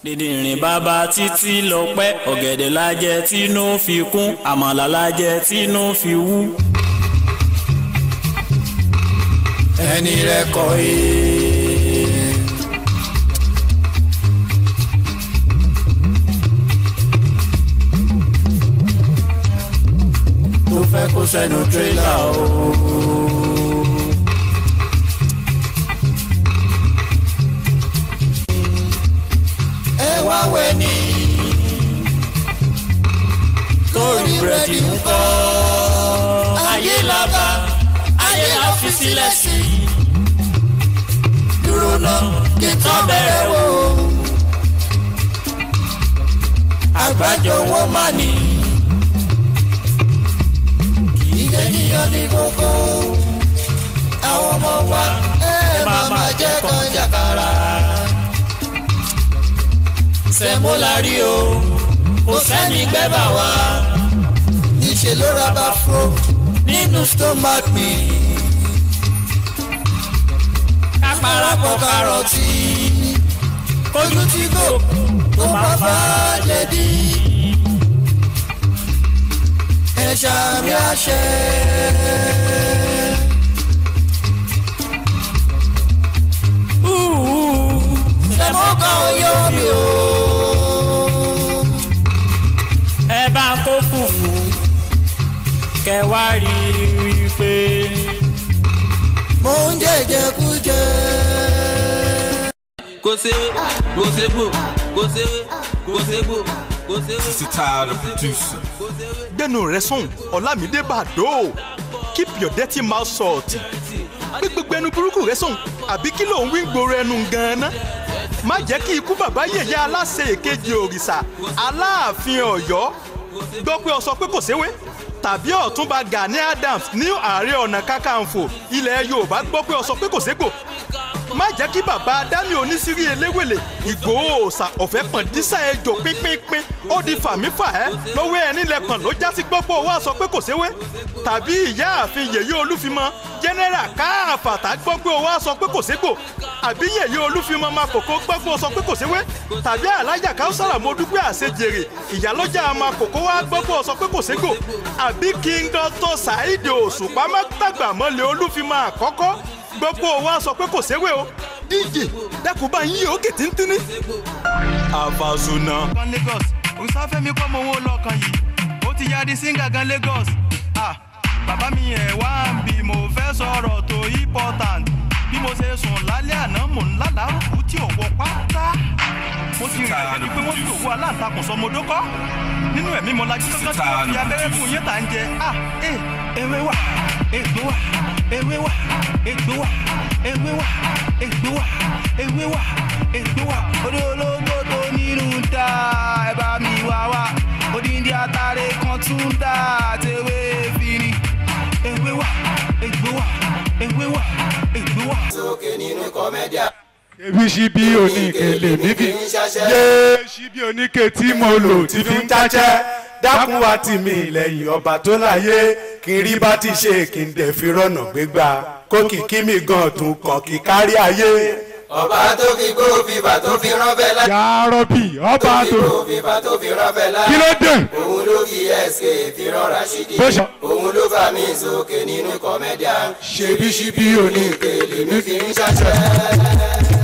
dìndìnrín bàbá títí lọ pẹ́ ọ̀gẹ̀dẹ̀ lájẹ tínú fi kún àmàlà lájẹ tínú fi wú. ẹni rẹ kọ ee. tó fẹ́ kó sẹ́nu tírélà o. ẹ wá wẹ̀ ní. torí búrẹ́dì ń kọ́. ayé la bá ayé la fi sílẹ̀ sí. dúró náà kí n tán bẹ̀rẹ̀ wò. àgbájọ wọn máa ní. kì í jẹ́ níyàn ní gbogbo. àwọn ọmọ wa ẹ máa máa jẹ́ kan jàkàrà sẹ́mo la rí o kò sẹ́ni gbẹ́bà wá. níṣẹ́ ló ra bá fro nínú stomach mi. ká parapọ̀ kárọ̀tì kójú tí kò tó máa fà á jẹ̀dí. ẹ ṣàmì àṣẹ. sẹ́mo kan ò yọ mi o ẹ bá kó fùfú kẹ wá rí i pé. mo ń jẹjẹ kú jẹ. kò séwé kò ségbò kò séwé kò ségbò kò séwé. Sisi tired of producing. gbẹnu rẹ sùn ọlámídé bàdó keep your dirty mouth shut gbẹgbẹgbẹ ẹnu burúkú rẹ sùn àbí kí ló ń wí gbòòrò ẹnu gan-an má jẹ́ kí ikú bàbá yèyé aláṣẹ èkejì òrìṣà aláàfin ọ̀yọ́ gbọ́ pé ọ sọ pé kò séwé tàbí ọ̀túnba gani adams ní ààrẹ ọ̀nà kakanfò ilẹ̀ yorùbá gbọ́ pé ọ sọ pé kò ségbò má jẹ́ kí bàbá dami onísírí eléwèlè ìgbòho òòsà ọ̀fẹ́ pọ̀n dísà ẹjọ́ pínpínpín ó di fàmífà ẹ́ lọ́wọ́ ẹni lẹ́pọ̀n ló já sí gbọ́pọ̀ owó àsọ pé kò séwé tàbí ìyá àfin yèyé olúfimọ jẹ́nẹ́rà káàfàtà gbọ́ pé owó àsọ pé kò ségbò àbí yèyé olúfimọ máa kòkó gbọ́ pé ó sọ pé kò séwé tàbí alájà káwùsàrà mo dúpẹ́ àṣejèrè ìyálọ́jà máa kòkó wá gbọ́ pé ó sọ pé kò ségbò àbí king dr saheed òṣùpá má dàgbà mọ́lẹ̀ olúfimọ àkọ́kọ́ gbogbo wa sọ pé kò séwé o díje dẹkùn bá yín òkè tíntínní. àfàsùnà. kan lagos òsàfẹ́mi kọ́ mọ owó lọ́kàn yìí ó ti yá di singa gan lagos ah bàbá mi ẹ̀ wá ń bí mo fẹ́ sọ̀rọ̀ tó important bí mo ṣe sùn lálẹ́ àná mò ń lálàrúkú tí ò wọ pátá mo ti rìn àjẹ́ pé wọ́n ti òwú aláǹtakùn sọmọdókọ́ nínú ẹ̀mí mo lajú kankan tí wọ́n fi abẹ́rẹ́ fún yín tà ń jẹ ah eh ewé wà egbò wà ewé wà egbò wà ewé wà egbò wà ewé wà egbò wà orí ológbò tó nínú dá ẹ bá mi wá wá odindi atare kan tún dá tewé fini ewé wà egbò wà ewé wà egbò wà. sókè nínú kọ́mẹ́díà. ebi ṣíbí oníke lèmi fi yé ṣíbí oníke tí mo lò tí fi ń jájẹ́ dákun wá tì mí lẹ́yìn ọba tó láyé kí n rí bá ti ṣe kí n dẹ̀ fi rọ̀nà gbégbá kó kìkí mi gan tún kàn kí kárí ayé. ọba tó fi gbó fìfà tó fi ránfẹ́ lá. yà rọ́bì ọba tó gbó fìfà tó fi ránfẹ́ lá. kí ló dé. òun ló fi ẹsẹ̀ fi rán Rashidi. Bó ṣe- òun ló fà mí sókè nínú kọ́mẹ́díà. ṣebí ṣíbí oníke lèmi fi ń jájẹ́.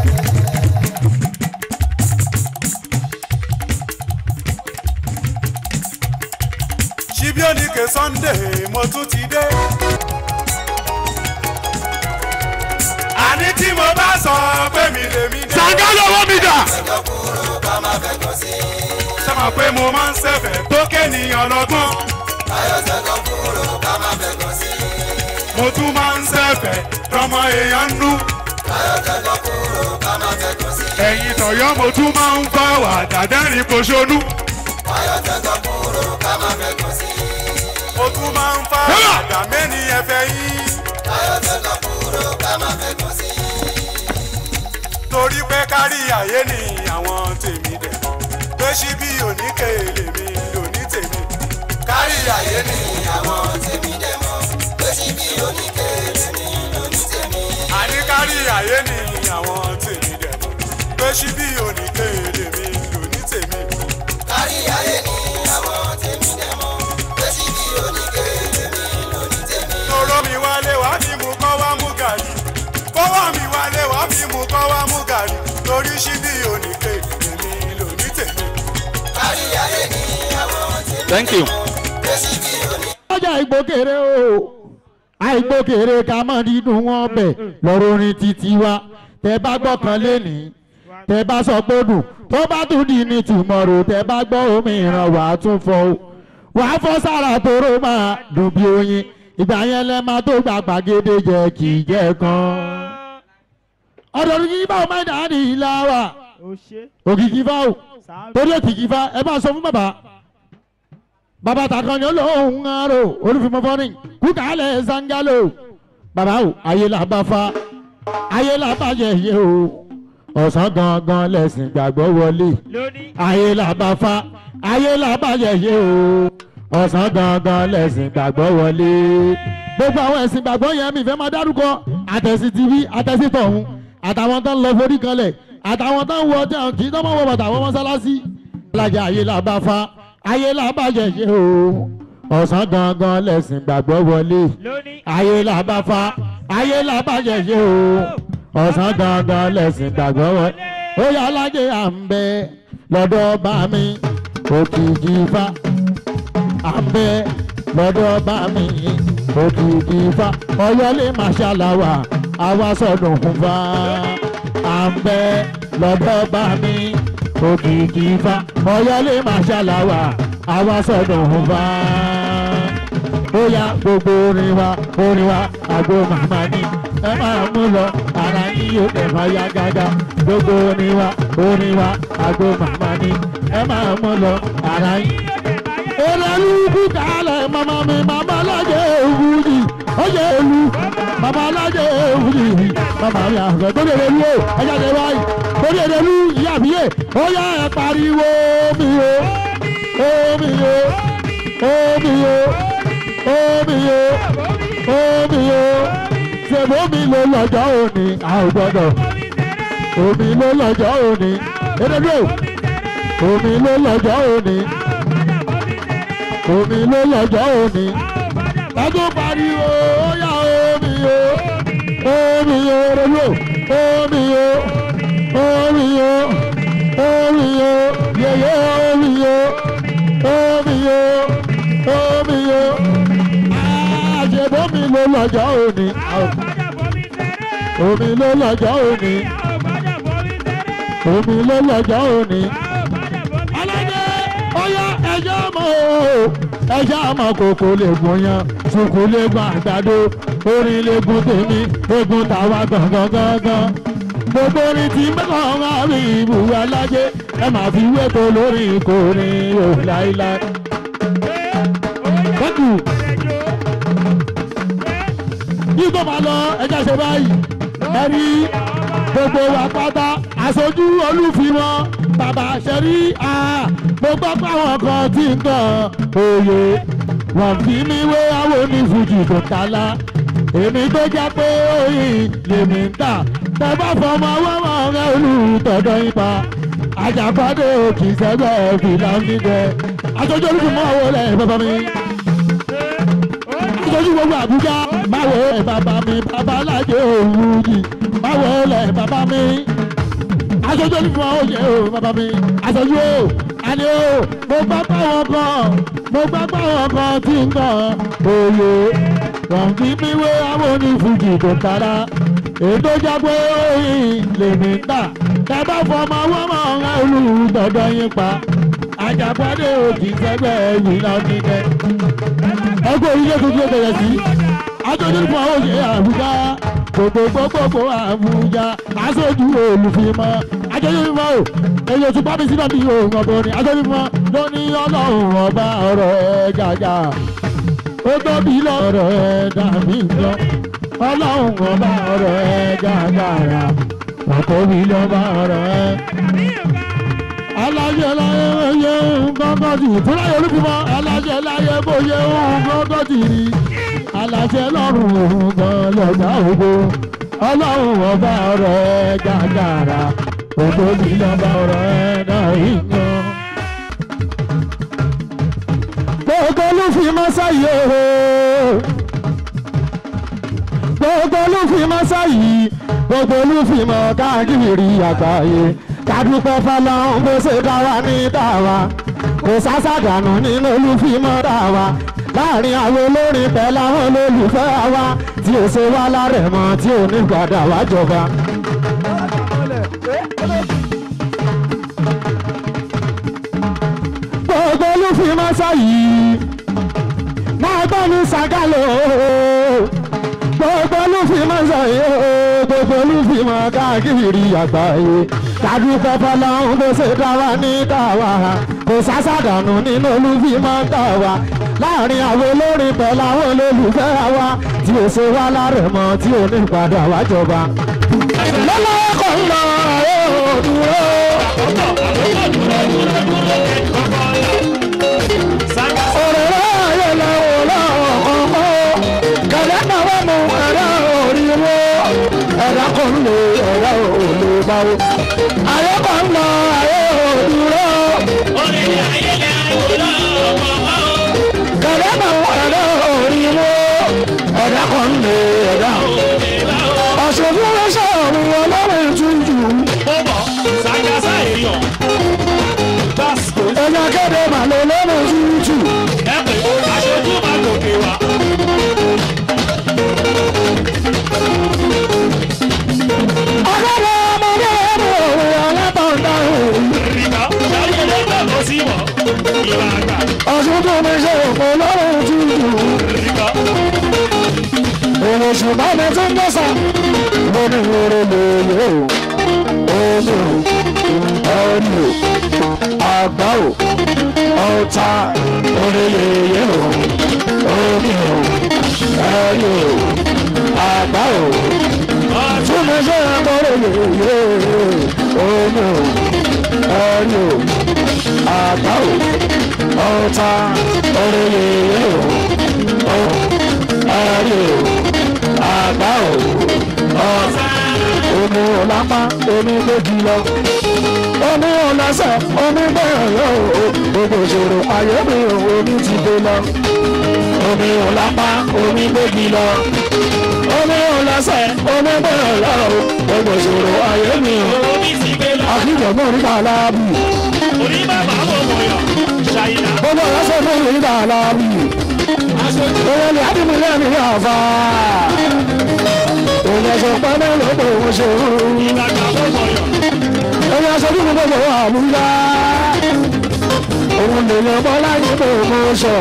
ṣíbí oníke sunday mo tún ti dé. àní tí mo bá sọ pé mi lèmi dé. sàǹgá lọ́wọ́ mi dà. ẹjọ́ kúrò ká má fẹ́ kàn sí. sábà pé mo máa ń ṣẹ̀fẹ̀ tó kéèyàn lọ́gbọ́n. ayọ̀sẹ̀ kan kúrò ká má fẹ́ kàn sí. mo tún máa ń ṣẹ̀fẹ̀ tọmọ èèyàn ń nú. ayọ̀sẹ̀ kan kúrò ká má fẹ́ kàn sí. ẹ̀yìn tọ̀yọ́ mo tún máa ń bá wà dàdẹ́rìn poṣónú. ayọ̀sẹ̀ kan kúrò ká má fẹ́ kàn sí. mo tún máa ń fa àdàmẹ́ni ẹ̀fẹ̀ yín. ayọ̀sẹ̀ kan kúrò ká má fẹ́ kàn sí. torí pé kárí ayé ni àwọn tèmi dẹ̀ pé síbí oníke lèmi lòní tèmi. kárí ayé ni àwọn tèmi dẹ̀ mọ́ pé síbi oníkèlè ní lóní tèmi. àní kárí ayé ni àwọn tèmi dẹ̀ pé síbí oníke lèmi lòní torí ṣíbí oníke èmi ló ní tèmi. kárí ayé ni àwọn tèmi thank you. pé síbi òní. ọjà ìgbókèrè o àìgbókèrè ká mọ̀ nínú wọn bẹ̀ lọ́rọ̀ orin títí wa tẹ bá gbọ́ kan lénìí tẹ bá sọ pé dùn tó bá tún di ní tùmọ̀rò tẹ bá gbọ́ omi ìran wà á tún fọ o wà á fọ́ sára tóró máa dùn bí oyin ìgbà yẹn lẹ máa tó gba gbàgede jẹ kì í jẹ kan ọ̀dọ̀ ní kí báwo máa dà á ní ìlà wa òkìkí fáwọ̀ torí òkìkí fá ẹ bá sọ fún bàbá bàbá takànnì olóhùn arò olùfimọ́ fọ́nì kúkàlẹ̀ zangalo bàbá o ayé la bá fa ayé la bá yẹyẹ o ọ̀sán gangan lẹ̀sìn gbàgbọ́ wọlé ayé la bá fa ayé la bá yẹyẹ o ọ̀sán gangan lẹ̀sìn gbàgbọ́ wọlé gbogbo àwọn ẹ̀sìn gbàgbọ́ yẹn mi fẹ́ máa dárúkọ àtẹ̀sí tv àtẹ̀sí tọ̀hún àtàwọn tó ń lọ forí kanlẹ̀ àtàwọn tó ń wọ ọjà kì í tó máa wọ bàtà àwọn mọ́sálásí alájà ayé la bá fa ayé la bá yẹyẹ o ọ̀sán gangan lẹ̀sìn gbàgbọ́ wọlé ayé la bá fa ayé la bá yẹyẹ o ọ̀sán gangan lẹ̀sìn gbàgbọ́ wọlé ó yà alájẹ à ń bẹ lọ́dọ̀ bá mi òkìkí fa à ń bẹ lọ́dọ̀ bá mi òkìkí fa ọ̀yọ́lé màṣáláwà àwa sọ̀dùn fún fa à ń bẹ lọ́dọ̀ bá mi òkìkí fa ọ̀yọ́lé màṣáláwà àwa sọ̀dùn fún fa bóyá gbogbo orin wa orin wa àgbo màmá ni ẹ máa mú lọ ara yín yóò tẹ̀ máa yá gágá gbogbo orin wa orin wa àgbo màmá ni ẹ máa mú lọ ara yín. Olólùkú kálẹ̀ màmá mi màmá lájẹ̀ òwúrì ọjọ́ èlú màmá lájẹ̀ òwúrì màmá mi àgbẹ̀ tó lè lú o ẹja lè wáyé tó lè lú ìyá mi yé ó yá ẹ pariwo mi o omi o omi o omi o omi o ṣèbó mi ló lọ́jọ́ òní a ò gbọ́dọ̀ omi ló lọ́jọ́ òní erédò omi ló lọ́jọ́ òní omi ló lọ́jọ́ òní tájú pariwo ó yá omi o omi o erédò omi o omi o omi o yeye omi o omi o omi o àṣebómi ló lọ́jọ́ òní omi ló lọ́jọ́ òní omi ló lọ́jọ́ òní. aládé ọyá ẹjọ́ mọ̀ o ẹjọ́ mọ̀ kòkó lè gùn yan sùkú lè gùn àgbàdo orin lè gùn tèmi egun tàwa gangan gangan gbogbo orin tí mẹ́kàn ń rí ibùwé alájẹ ẹ máa fi wéto lórí ìkórìn o láíláí. Thank you yìí tó máa lọ ẹjẹ ṣe báyìí ẹrí gbogbo wa pátá aṣojú olúfimọ́ bàbá ṣẹrí a mo gbọ́ pé àwọn kan tí ń tàn òye wọ́n fi mí wé àwọn onífújì tó kálá èmi tó jẹ́ pé oyin lèmi ń tà tẹ bá fọmọ wọ́wọ́ rẹ olùtọ̀dọ̀ yín pa àjàpàdé òkì sẹ́gbẹ́ fìlà ń dídẹ aṣojú olúfimọ́ wo lẹ̀ bàbá mi aṣojú gbogbo àbújá báwo ẹ bàbá mi bàbá alájẹ òwú yìí báwo lẹ bàbá mi aṣojú olùfọ òye o bàbá mi aṣojú o àní o mo gbá báwọn kan mo gbá báwọn kan tí ń kàn òye wọn fi mí wé àwọn onífújì tó kára ètò jágbé oyin lèmi ń tà tẹ bá fọmọ wọn mọ ọ̀rẹ́ olùdọ̀dọ̀ yín pa àjàpọ̀dé òkì sẹ́gbẹ́ yìí lọ nígbẹ́ ẹgbẹ́ orílẹ̀ tuntun bẹ̀rẹ̀ sí aṣojú fún àwọn òṣèré àbújá gbogbo gbogbo àbújá aṣojú olùfimọ́ aṣojú fún ọ èyí oṣù pábí síbẹ̀ bí òun ọ̀bọ ni aṣojú fún ọ ló ní ọlọ́run ọba ọ̀rọ̀ ẹ̀ gàgà ó tóbi lọ́rọ̀ ẹ̀ dàbí nǹkan ọlọ́run ọba ọ̀rọ̀ ẹ̀ gàgàrà wọ́n tóbi lọ́ba ọ̀rọ̀ ẹ̀ alájẹ láyé oyè ńgọ́ngọ́ tì fúláyé olúfimọ́ alájẹ láyé bóyé ńgọ́ngọ́ tì rí alájẹ lọ́rùn òun gan lọ́gbà ògbó ọlọ́run ọba ọ̀rọ̀ ẹ̀ gàgàrà ògbó mi lọ́ba ọ̀rọ̀ ẹ̀ náà yíyan. gbogbo olúfimọ́ sáyé o gbogbo olúfimọ́ sáyé gbogbo olúfìmọ̀ káàkiri àgbáyé kádúpẹ́ fọlọ́run bó ṣe dá wa ní dáwà kò sásàdànù nínú olúfìmọ̀ dáwà láàrin àwọn olórin pẹ̀lú àwọn olólùfẹ́ wa tí ó ṣe wá lárẹ̀mọ tí ò ní padà wá jọba. gbogbo olúfìmọ̀ sáyìí máa gbọ́ ní sàgálò gbogbo olúfìmọ̀ sáyìí gbogbo olúfìmọ̀ káàkiri àgbáyé kádúpẹ́ fọlọ́run bó ṣe dá wa ní dáwà kò sásàdànù nínú olúfìmọ̀ dáwà láàrin àwọn olórin pẹ̀lú àwọn olólùfẹ́ wa tí ó ṣe wá lárẹ̀mọ tí ò ní padà wá jọba. lọ́lọ́wọ́ kò ń lọ yóò dúró. òrèrè ayé lọ́wọ́ lọ́wọ́ kọ̀ọ̀kan kẹ̀lẹ́ náà wọ́n mú ẹ̀rọ òrìwó ẹ̀rọ kò ń lè ẹ̀rọ òlè báwo. ayé kò ń lọ ayé ò dúró. kẹ̀lẹ́ náà ẹ̀rọ òrìwó ẹ̀rọ kò ń lè ẹ̀rọ. ọ̀sẹ̀ fún ẹ̀ṣẹ̀ òun ọlọ́run túnjú. ẹ̀yà kéde màlúù lọ́rùn túnjú. ọ̀gá ọmọdé ẹ̀rọ òwe alábọ̀ndà òun. ọ̀sùn tó mi ṣe òpó lọ́rùn tútù. èrò ṣùgbọ́n mi tún dọ́sà. mo ní wúro lòlò omi ò ẹni ò àgbá ò ọ̀tá orílẹ̀-èdè ò omi ò ẹni ò àgbá ò tún mi ṣe òpó lòlò omi ò ẹni ò àgbá ò ọ̀tá orílẹ̀-èdè ò ẹni ò àgbá ò ọ̀tá omi ò lápá omi méjì lọ omi ò lẹ́sẹ̀ omi bẹ́ẹ̀ lọ o gbogbo ìṣòro ayé mi ò omi ti dé lọ omi ò lápá omi méjì lọ omi ò lẹ́sẹ̀ omi bẹ́ẹ̀ lọ o gbogbo ìṣòro ayé mi ò àkíjọ mọ́ nípa aláàbù gbogbo ọ̀rẹ́sẹ̀ mọ́ nípa aláàbù owó ni adìmúlẹ̀ mi yà fà òun ẹ̀sọ̀ pẹ́ẹ́mẹ́ ló pé òun ṣe òun ẹ̀yà aṣojú mi gbogbo àmúyá òun lè yan bọ́ láyé pé òun sọ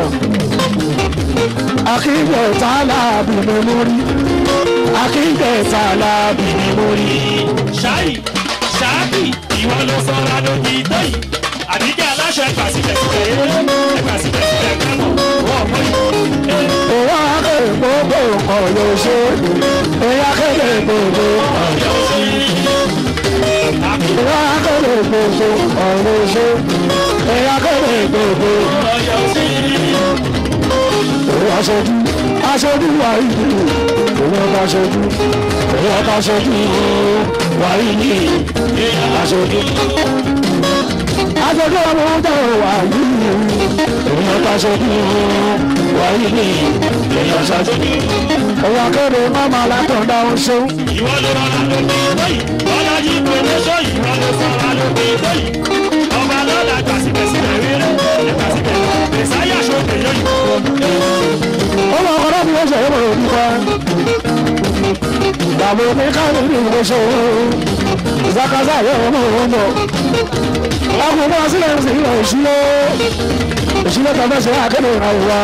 akíkẹ́ tààlàbì ni mo rí akíkẹ́ tààlàbì ni mo rí. ṣáì ṣáàbì ìwọ ló sọra lójú ìtọ́ yìí àdíjẹ́ aláṣọ ẹgbà síbẹ̀síbẹ̀ ẹgbà síbẹ̀síbẹ̀ kánò wọ́n mọ́ yìí. òun akẹ́kẹ́ gbogbo nǹkan ló ṣe òun akẹ́kẹ́ gbogbo nǹkan ló ṣe òun akẹ́kẹ́ gbogbo nǹkan ló ṣe òun akẹ́kẹ́ gbogbo òun aṣojú aṣojú wà ìlú òun ọba aṣojú òun ọba aṣojú wà ìlú aṣojú aṣojú ọmọ ọjọ́ wà ìlú òun ọba aṣojú wà ìlú aṣojú òun akẹ́kẹ́ mọ́mọ́ látọ̀dá oṣù. ìwọ ló rọra lójú ìtọ́ yìí bọ́lájí promotion ìwọ ló sọra lójú ìtọ́ yìí ọba lọ́la gbà síbẹ̀síbẹ̀ rere ẹgbà síbẹ̀ mẹsáyà ṣòkè yọyìn. ọmọ ọkọ náà fi wọ́n ṣe é mọ̀ òbí pa. ìdààmú mi káàdì ní ìwé ṣe é ìzákazá yẹ ọmọ òun bọ̀. ọkùnrin bá sílẹ̀ ń sìn ìlọ ìṣúlẹ̀ ìṣúlẹ̀ tó fẹ́ ṣe akéde ìràwọ̀ wa.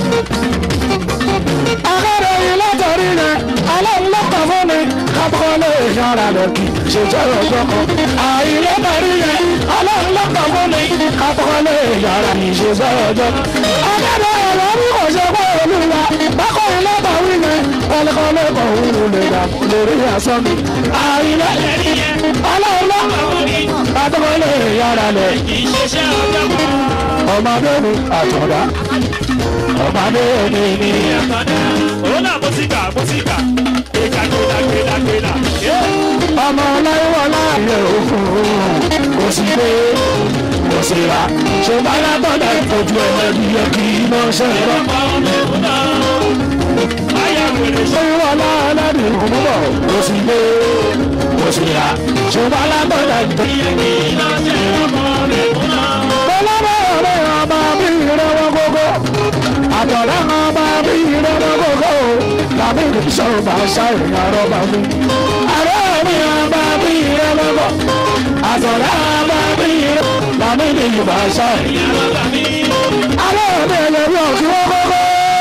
akéde yìí látọ̀rí yẹn aláǹlọ́kọ̀ fún mi kápọ́ lè yára lọ kí ṣèjọ́ ọjọ́ kan. àìlọ́tọ̀rí yẹn aláǹlọ́kọ̀ fún mi kápọ́ lè yára ní ṣèjọ́ ọjọ́ kan. akéde ọ̀rọ̀ bí kò ṣe pé olúwa bákọ̀ ìlọ́tọ̀ wí yẹn kọ́lékọ́lé kọ̀ òun lè dà lórí asán mi. àìlọ́tọ̀rí yẹn aláǹlọ́kọ̀ fún mi kápọ́ lè yára lọ. ìṣeṣẹ́ ọjọ́ kan ọmọdé mi àtọ̀dá ọmọdé mi ni. òun náà mo ti gbà mo ti gbà gbéga gbéra gbéra gbéra. ọmọ ọláyíwọ láàyè òfin kò sí pé kò sí ra ṣùgbọ́n látọ̀dá ìfojú ẹlẹ́bí yẹ kí iná ṣe lọ. ayáwèrè ṣé wọlé ẹlẹ́ni òmùbọ̀ kò sì lé kò sì rà ṣùgbọ́n alágbọ̀dọ̀ tó yẹ kí iná ṣe ọmọ rẹ̀ kúnná. bọ́lá ọ̀rẹ́ ọba bí ìrẹ́wọ́ gbogbo àtọ̀rẹ́ ọba bí ìrẹ́wọ́ gbogbo tàbí ìṣòro bá ṣàrìn àrọ́bà mi. àrẹ́ mi ọba bí ìrẹ́wọ́ gbogbo àtọ̀rẹ́ ọba bí ìrẹ́wọ́ tàbí ìṣòro bá ṣàrìn àrọ́bà mi. àrẹ́ mi ẹlẹ́rìí ọ̀sìn wọ́n gbogbo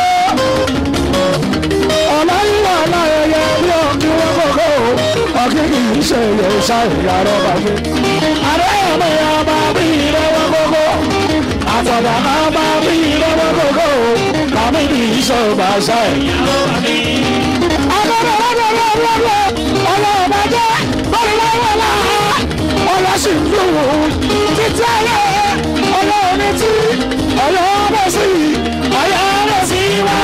ọ̀làyíwá aláyẹyẹ bí ọ̀kí wọ́n kọ̀kọ́ ọ̀kí kì í ṣe yẹ ṣáìyà rọ́bà mi. àrẹ́yẹ̀mẹ̀ ọba bí ìrẹ́wọ́ kọ̀kọ́ àtọ̀dà ọba bí ìrẹ́wọ́ kọ̀kọ́ kàmí kì í ṣe ọba ṣáìyà rọ́bà mi. agbọ́dọ̀ lọ́dọ̀ lọ́wọ́ ọlọ́ọ̀bá jẹ́ bọ́ọ̀lọ́wọ́lá ọlọ́sìnkúrò títí ayé ọlọ́ọ̀ni tí ọlọ́ọ̀bẹ̀ sí ọlọ́ọ̀bẹ̀ sí wá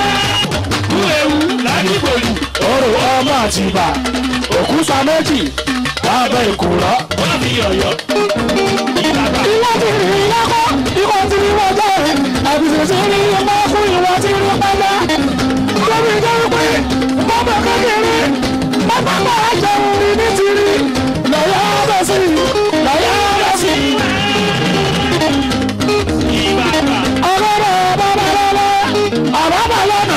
ládìgbòlù. Orò ọmọ àtìbà, òkúta méjì, lábẹ́ ìkùrọ̀. Wọ́n fi ọ̀yọ́. Ìwọ ti rí lọ́kọ́, ìwọ ti rí wọ́jọ́ rẹ̀, àbùsùn ti rí ọmọ fún ìwọ ti rí pẹ́lá. Lórí ìjọ pé bọ́bọ̀ kékeré, bàbá máa jẹun rí ní tìrí. Lọ́yà bẹ̀ sí, lọ́yà bẹ̀ sí. Ọgọ́dọ̀ bàbá lọ́lọ́, àbábà lọ́nà.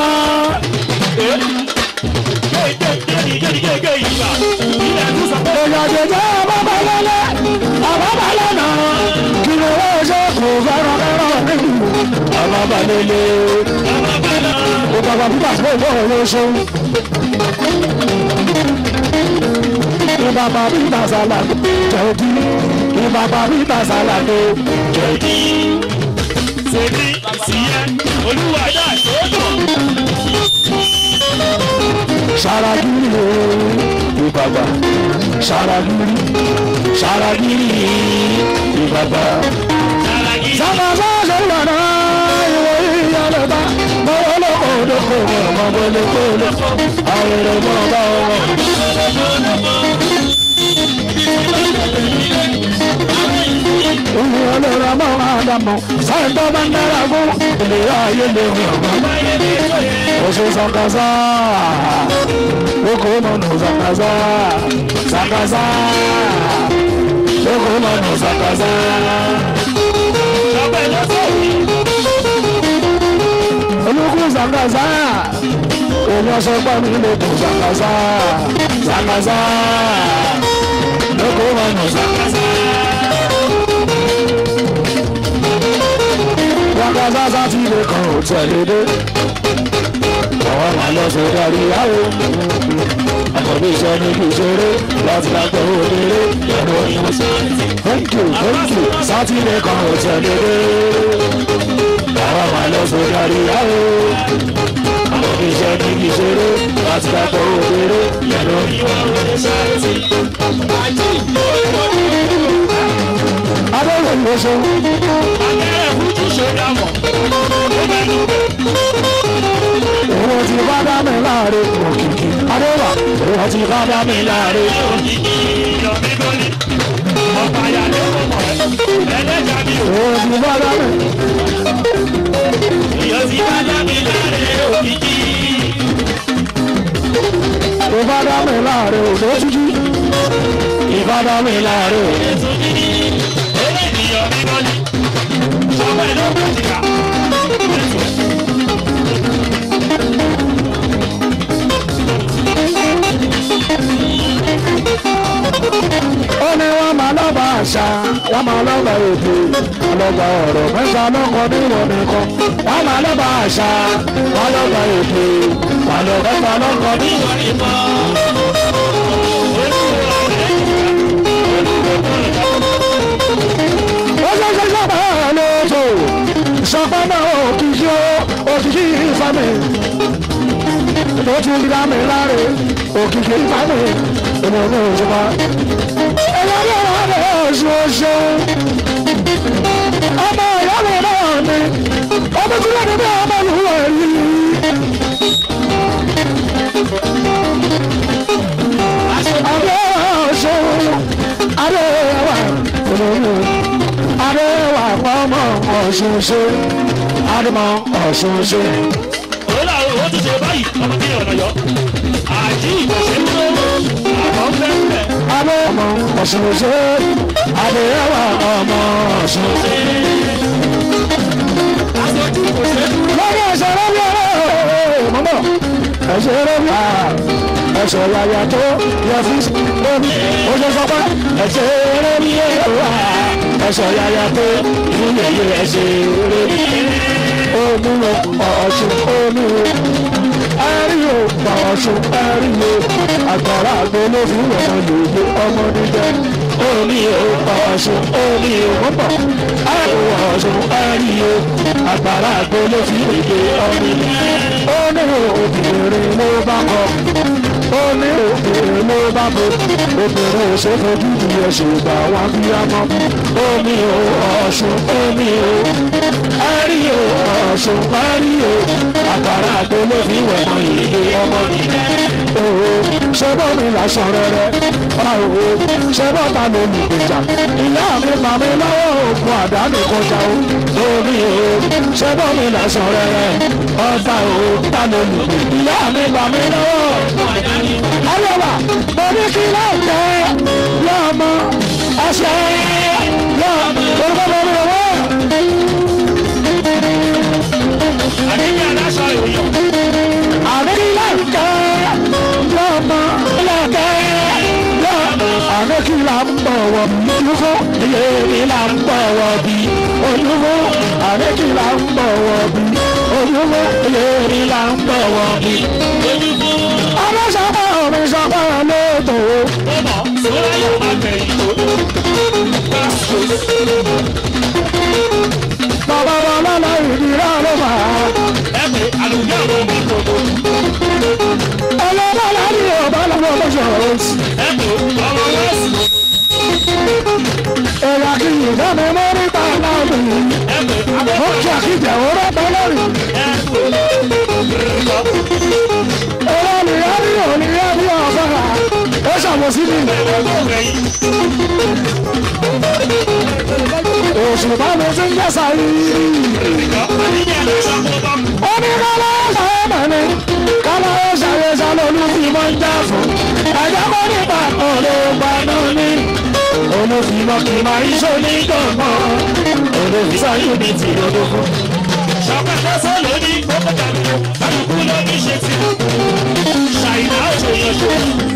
Ìyàjẹ̀jẹ̀ bàbá lọ́lẹ̀, àbábà lọ́nà. Kí ló wá ṣe kò fẹ́ràn fẹ́ràn nínú? Àbábà lélẹ̀. Ó bàbá bíbà sí ìwọ òun ṣe. Ìbàbà bíbà sálàdé jẹ̀dí. Ìbàbà bíbà sálàdé jẹ̀dí. Sèmi síyẹ́ olúwa dá sódò. Ṣaragiri ìbàbà ṣaragiri ṣaragiri ìbàbà. Sábà bá ṣe lọ́nà ìwọ ìyàlẹ̀ bá mọ́wọ́ lóko lóko ọmọ gbọ́lé gbọ́lé àwọn èrè mọ́ bá wọn. Ìwé olóra mọ́ àdàmọ̀ sáyẹn tó bá ń dára fún ìlera ayé lè wọ̀ ọ́. Oṣù Sàkàsà, lóko mọ̀nà Sàkàsà, Sàkàsà, lóko mọ̀nà Sàkàsà. Olùkú Sàkàsà, èmi ọ̀sẹ̀ pọ̀ mi lóko Sàkàsà, Sàkàsà, lóko mọ̀nà Sàkàsà. Sàkàsà sátidé kan ò tẹ̀lé dé àwọn máa lọ sọ darí àwọ àkọ́bí iṣẹ́ ní kí ìṣeré láti lágbọ́ òdèrè ẹ̀rọ ìwọ̀n thank you thank you sátidé kan ò tẹ̀lé dé àwọn máa lọ sọ darí àwọ àkọ́bí iṣẹ́ ní kí ìṣeré láti lágbọ́ òdèrè ẹ̀rọ Adéwò ló ṣe. Akẹ́rẹ́ fújì ṣe dámọ̀. Ó mẹ́nu bẹ̀. Òun ti bá dá mi láàrin òkìkí. Adéwà, òun ti bá dá mi láàrin. Òkìkí ìyọ̀mí gọ́lì. Ọ̀pá àyàlẹ́ kò mọ̀ ẹ́. Ẹlẹ́jà mi ò. Òun ti bá dá mi. Ìyọ̀ ti bá dá mi láàrin òkìkí. Òun bá dá mi láàrin òde tútù. Ìbá dá mi láàrin òde. Eléyìí ìyọ̀mí gọ́lì. Ọmọ ẹ̀ ló kù jìkà. ó ní wọ́n máa lọ́ba àṣà wọ́n máa lọ́ba èdè ọlọ́ba ọ̀rọ̀ mẹ́ta lọ́kọ níwọ̀n nìkan wọ́n máa lọ́ba àṣà wọ́n lọ́ba èdè ọ̀rọ̀ mẹ́ta lọ́kọ níwọ̀n nìkan. ó ṣe ṣe ṣọ́pọ̀ ẹ̀ lóṣù ṣọ́pọ̀ náà òkìkí òkìkí ìfami tó ti dá mi láre òkìkí ìfami ìmọ̀ ní òṣùpá ẹlẹ́dẹ̀ wà ní oṣooṣù ọmọ ìyá mi náà ni ọmọ tí wọ́n ti bí ọmọ ìlú rẹ̀ rí. adé oṣù adé wà olórí adé wà ọmọ ọ̀ṣunṣe adé mọ ọ̀ṣunṣe. Ó là ó tún ṣe báyìí ọmọ tí ọ̀nà yọ. àjí ìgbọ̀nsẹ̀ ń lọ àwọn fẹ́ẹ́ Adé ọmọ ọ̀sùn ṣe adé ẹwà ọmọ ọ̀sùn. aṣojú kò ṣe é dúró. Lọ́dọ̀ ẹ̀ṣẹ̀ rẹ̀ bí ọ̀rẹ́ mọ́mọ́ ẹ̀ṣẹ̀ rẹ̀ bí ẹ̀ṣẹ̀ yàyà tó yẹ fún lórí oṣù sọpá ẹ̀ṣẹ̀ rẹ̀ bí ẹ̀ṣẹ̀ yàyà tó ìyẹ̀yẹ ẹ̀ṣẹ̀ rẹ̀ bí omi ọ̀ṣun omi ẹ̀rí o ọ̀ṣun ẹ̀rí o àgbàrá àgbo ló fi wọ̀nà lòdì ọmọ níjẹ omi o ọ̀ṣun omi o mọ́pọ̀ ẹ̀rí o ọ̀ṣun ẹ̀rí o àgbàrá àgbo ló fi wọ̀nà ọmọ níjẹ ó ní obìnrin ló bá kọ ó ní obìnrin ló bá bọ obìnrin ò ṣe fojú ìyẹn ṣègbà wá bí a mọ omi o ọ̀ṣun omi o ẹ̀rí o ọ̀ṣun ẹ̀rí o àgbàrá àgbo ló fi wọ̀nà ìdè ọmọ níjẹ ṣé bọ́ọ̀mì lásán rẹ̀rẹ̀ báwo ṣé bọ́ọ̀ta ló lù gbèjà ìyá mi bà mí lọ́wọ́ òògùn àdánù kọjá o lórí o ṣé bọ́ọ̀mì lásán rẹ̀rẹ̀ ọ̀tá o ta ló lù gbèjà ìyá mi bà mí lọ́wọ́ ayọ̀wà mo ní kí láǹkẹ́ lọ́mọ ọ̀ṣẹ́ lọ́mọ orúkọ mi lọ́wọ́. àdéhùn aláṣọ ìròyìn. àríkìlá ńkẹ́ lọ́mọ lọ́kẹ́ lọ́mọ. àríkìlá ń bọ̀wọ̀ bí olúfó ìyèmílà ń bọ̀wọ̀ bí olúfó àríkìlá ń bọ̀wọ̀ bí olúfó ìyèmílà ń bọ̀wọ̀ bí. ọlọ́sọ̀pọ̀ mi sọ̀pọ̀ lóòótọ́ ọmọ sọ́ra yóò máa bẹ̀yìn tó. bàbá bàbá lọ ìdíra ló fà á. ẹ pé àlùjọ àwọn ọmọ ìkòkò. ọlọ́bà láti ọ̀bá lọ́wọ́ lọ́sọ̀rọ̀ sí. ẹ pé ọmọ wẹ́ẹ̀sì. ẹ̀yà kì í fẹ́ mi mọ́ nípa náà mi. ẹ pé mo abẹ́fẹ́ kí àkíjà òró pẹ́ lórí. ẹ pé lọ. Ọ̀rọ̀ nìyá ní òníyá ní ọ̀fẹ́ra. Ó ṣàmùsí mi. ẹ̀wọ̀n bẹ̀yìn. Òṣùpá mi ti ń jẹ́sà yìí. àdéhùn aláṣọ kó bá kú. Ó ní kálá ṣàyẹ̀ mọ̀ ni. Kálá ó ṣàyẹ̀ ṣàlọ́lù fi mọ́ ń já fún. Ẹ̀jẹ̀ kọ́ nípa ọ̀rẹ́ gbaná ní. Olùfìmọ̀ kì í máa ń ṣó ní gbọ̀ngàn. Olùfìsà yóò ní tìrọ̀dọ̀ fún. ṣọpẹ́ lọ́sọ̀ lóní kókó tàbí kálukú ló ní ṣe ti. ṣàìdá òṣèyàn ṣe.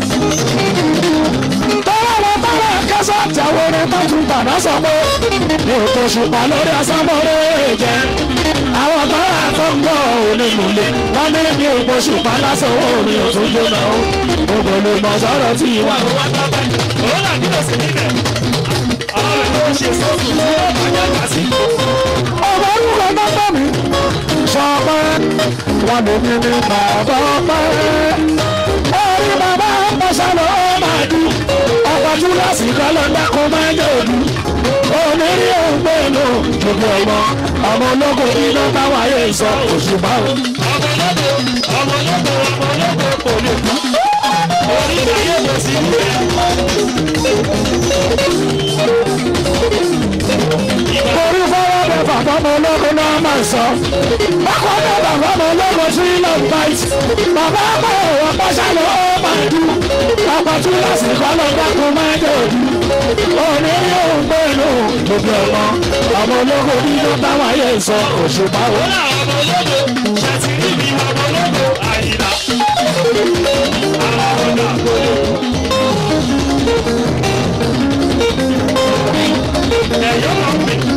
Tọ́lá lọ tọ́lá kẹsàn tí àwọn orin tó tún gbàdá sọ pé ní òkè ṣùpá lórí asámọ́rẹ́ jẹ́. Àwọn tọ́lá tó ń gbọ́ onímùlẹ̀ wọ́n ní ní òkè ṣùpá lásán orin òtún jóná o. Gbogbo lè mọ sọ́rọ̀ tí ìwà. wà wá tọ́pẹ́. òun là nílò sí níbẹ̀. àwọn rẹ̀ ló ń ṣe sọ́ọ̀tù tí ó bàjẹ́ àgbà sí. Ọmọ orúkọ nọ́mbà mi sọ pé wọ́n lè ní ní bàbá ọpẹ́. Orí bàbá ọpẹ́sẹ̀ ló máa dù. Ọkọ̀ túlọ̀sì kan ló dákun máa ń dòdù. Onírí òǹgbẹ lò gbogbo ọmọ. Ọmọ ológun iná táwọn ayé sọ òṣùpá o. ọmọ ológo ọmọ ológo ọmọ ológo kò lè kú. orí ayé kò sí níbẹ̀. Orí fọwọ́ bẹ bàbá ọmọ ológun náà máa sọ. Bákan náà bàbá ọmọ ológun sí ilẹ̀ báyìí. Bàbá ọmọ òwò pàṣẹ ló máa dù. Ọkọ̀ túlọ̀sì kan ló dákun máa ń dòdù. Onírí òǹgbẹ lò gbogbo ọmọ. Ọmọ ológun iná táwọn ayé sọ òṣùpá o. Ọlá ọmọ ológo ṣàtìrí mi ọmọ ológo àyìnlá. Àwọn ọ̀dà kò lè kú. Ẹ̀yọ́ máa ń pè.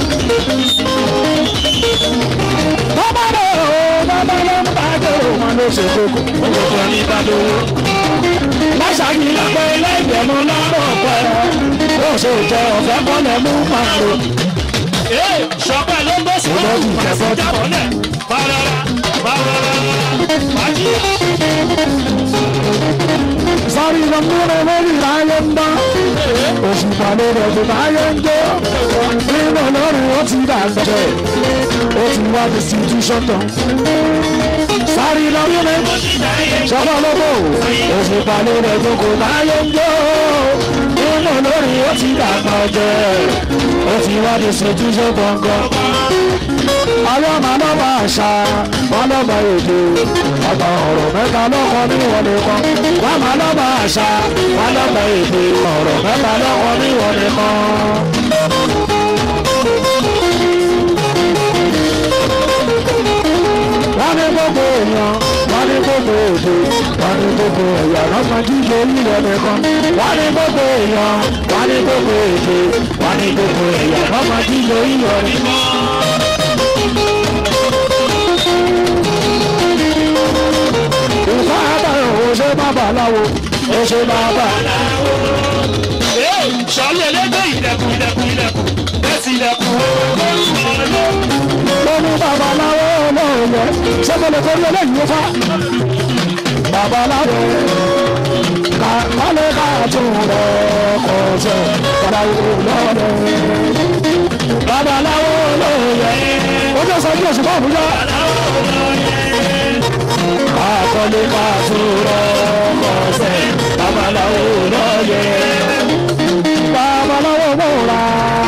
Bàbá ló bàbá ló ń bàjẹ́ òun ló ṣe kókó. Ọkọ̀ ní Ìbàdàn. Láṣàkì lápẹ́ lẹ́gbẹ̀mú lọ́rọ̀ pẹ́. Ó ṣe jẹ ọ̀fẹ́ kọ́lẹ̀ mú pààrọ̀. Ee ṣọpẹ́ ló ń bọ̀ sí wọn. Màsí jábọ̀lẹ̀. Bàrọ̀rà bàrọ̀rà bàjí. Sọ́rí lọ múlẹ̀ lórí ìráyé ń dán. Òṣùpá ló rẹ̀ tó báyé ń jó. Nínú lórí ó ti dàgbà jẹ́. Ó ti wá distribution tán. Sọ́rí lọ múlẹ̀. Ṣọ́kọ́ lóko. Òṣùpá ló rẹ̀ tó kò báyé ń jó. Nínú lórí ó ti dàgbà jẹ́. Ó ti wá distribution gbọ̀ngàn. àwọn máa lọ́ba àṣà wọn lọ́ba èdè ọ̀tọ̀ ọ̀rọ̀ mẹ́ta lọ́kọ ní ìwọlé kan wọn máa lọ́ba àṣà wọn lọ́ba èdè ọ̀rọ̀ mẹ́ta lọ́kọ ní ìwọlé kan. wọ́n ní gbogbo èèyàn wọ́n ní gbogbo èdè wọ́n ní gbogbo ẹ̀yà lọ́sàn jíjẹ nílẹ̀ nìkan wọ́n ní gbogbo èèyàn wọ́n ní gbogbo èdè wọ́n ní gbogbo ẹ̀yà lọ́sàn jíjẹ nílẹ̀ nìkan. ìfá àbẹ̀rẹ̀ ò ṣe babaláwo ó ṣe babaláwo. sọlá ẹlẹgbẹ́ ilẹ̀kùn ilẹ̀kùn ilẹ̀kùn bẹ́sì ilẹ̀kùn olórúkọ ló. mo ní babaláwo lóòyẹ ṣé mo lè torí eléyìí fa. babaláwo ká kálé ká tún lọ kọ́ ṣe babaláwo lọ́dọ̀. babaláwo lóòyẹ ó jẹ́ sọ bí oṣù fún àbújá. ká kọ́lé ká tún lọ kọ́ ṣe babaláwo lọ́yẹ. babaláwo múra.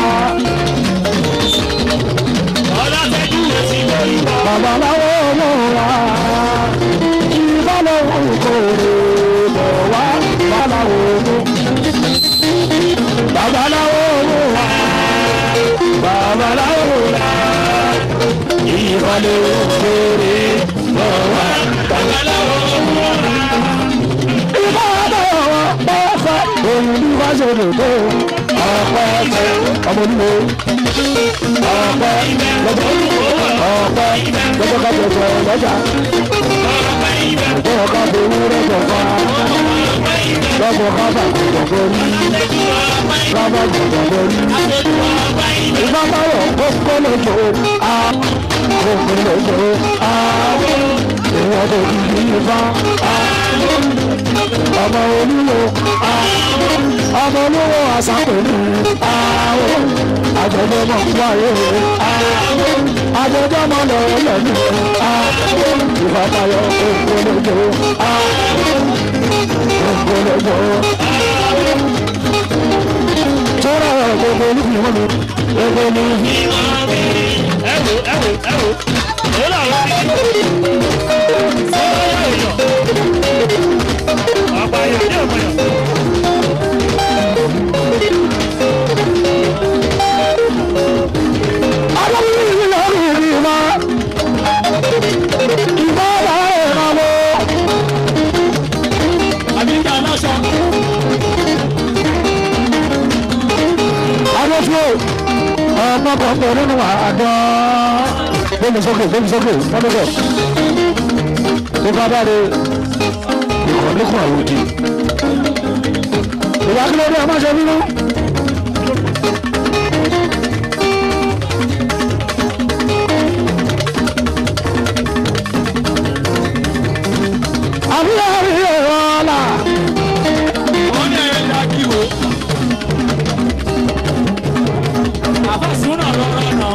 ọlọ́tẹ́jú èsì lórí wa. babaláwo múra ìbálòwò kòrò bọ̀ wá babaláwo mú. babaláwo múra babaláwo múra ìbálòwò kòrò bọ̀ wá babaláwo múra. ìbálòwò pẹ́ẹ́fẹ́ òun ní fásitì tó ọ̀pẹ́ ẹ̀fẹ́ ọmọ onímọ̀ ọ̀pẹ́ lọ́jọ́ ọ̀pẹ́ lọ́jọ́ ká tẹ̀sẹ̀ lọ́jà ọ̀pẹ́ ká bẹ̀rù lọ́jọ́ ká lọ́jọ́ ká bà jọ̀jọ̀ rí lábà jọ̀jọ̀ rí ìgbà báwọ̀ kókó lójó a kókó lójó a ìwọ̀n tó ti di ifá a ọmọ olúwo a ọmọ olúwo àsápẹ̀lú àwọn àjọ̀dọ̀ mọ̀ wáyé àjọ̀dọ̀ mọ̀ lọ́wọ́ lẹ́nu ìfàtàyọ̀ ògbólógbò ògbólógbò tọ́lá gbogbo olúfin wọn mi gbogbo olúfin. ẹ wò ẹ wò ẹ wò ó làwọn ti sọ́wọ́ èèyàn àbáyọ ní ọ̀mọ̀yàn. Aláwọ̀ yìí lórí mi ma. Ìbá wa ẹ̀ ma wo. àbíkà aláṣọ. Adéfúró ọmọ kan pẹ̀ nínú àdán. Gbémi sókè gbémi sókè lọ́dọ̀dọ̀. Tó bá dáre ìkànnì kan àwòdì. Ìwà kí ló dé ọmọ ṣe nínú. Àbúrò rí ẹ̀rọ ọ̀la. wọ́n ní ẹ̀rọ ìlà kí o. àfàsúnà lọ́rọ̀ náà.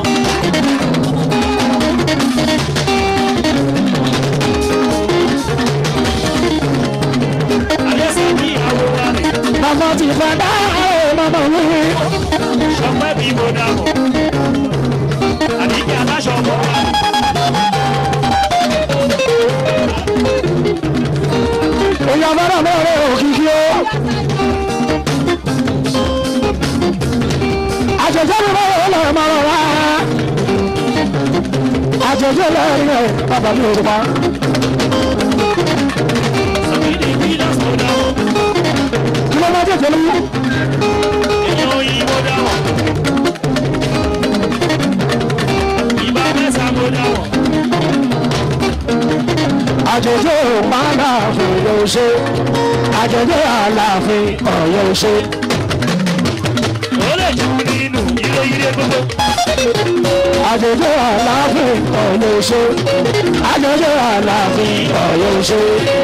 àlẹ́sẹ̀ ní ìyàwó wa rè. Màmá ti fẹ́ dá ẹ̀ màmá mi. sọpẹ́ bí mo dà mọ̀. àbíkà aláṣọ ọmọ wa rè. Èèyàn fẹ́ràn mẹ́rin òkìkí o. Àjẹjẹ́ mi báwo lọ ẹ̀ máa rọra. Àjẹjẹ́ lẹ́yìn ẹ̀ bàbá mi ò tó pa. sọ̀kìdì bí lọ́sọ̀ dà mọ̀. Kí ló máa jẹ́jẹ́ lóyún? èèyàn òyìnbó dà mọ̀. ìbá mẹ́sà mo dà mọ̀. Àjẹjẹ́ ò máa láàfin yóò ṣe. Àjẹjẹ́ àlàáfin ọ̀yọ́ ṣe. ó lè jù nínú ilé ilé gbogbo. Àjẹjẹ́ àlàáfin ọ̀yọ́ ṣe. Àjẹjẹ́ àlàáfin ọ̀yọ́ ṣe.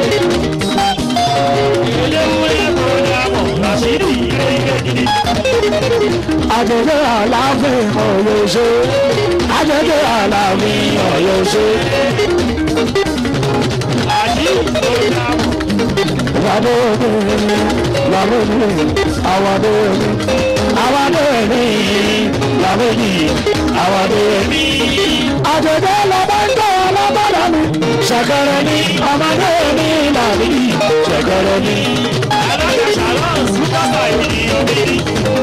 eléwúrẹ́ mo dà mọ̀. ràṣídì ilé ilé gidi. Àjẹjẹ́ àlàáfin ọ̀yọ́ ṣe. Àjẹjẹ́ àlàáfin ọ̀yọ́ ṣe. àdí mo dà mọ̀. Ìwádé mi, ìyàwó mi, àwàdé mi, àwàdé mi, ìyàwó mi, àwàdé mi. àjẹjẹ lọmọ ń tọ́ ọlọ́gbọ́dọ̀ mi ṣẹ̀kẹ̀rẹ̀ ni ọmọdé mi làbí ṣẹ̀kẹ̀rẹ̀ ni. alága ṣàlọ́ súpọ́sà ènìyàn bíi.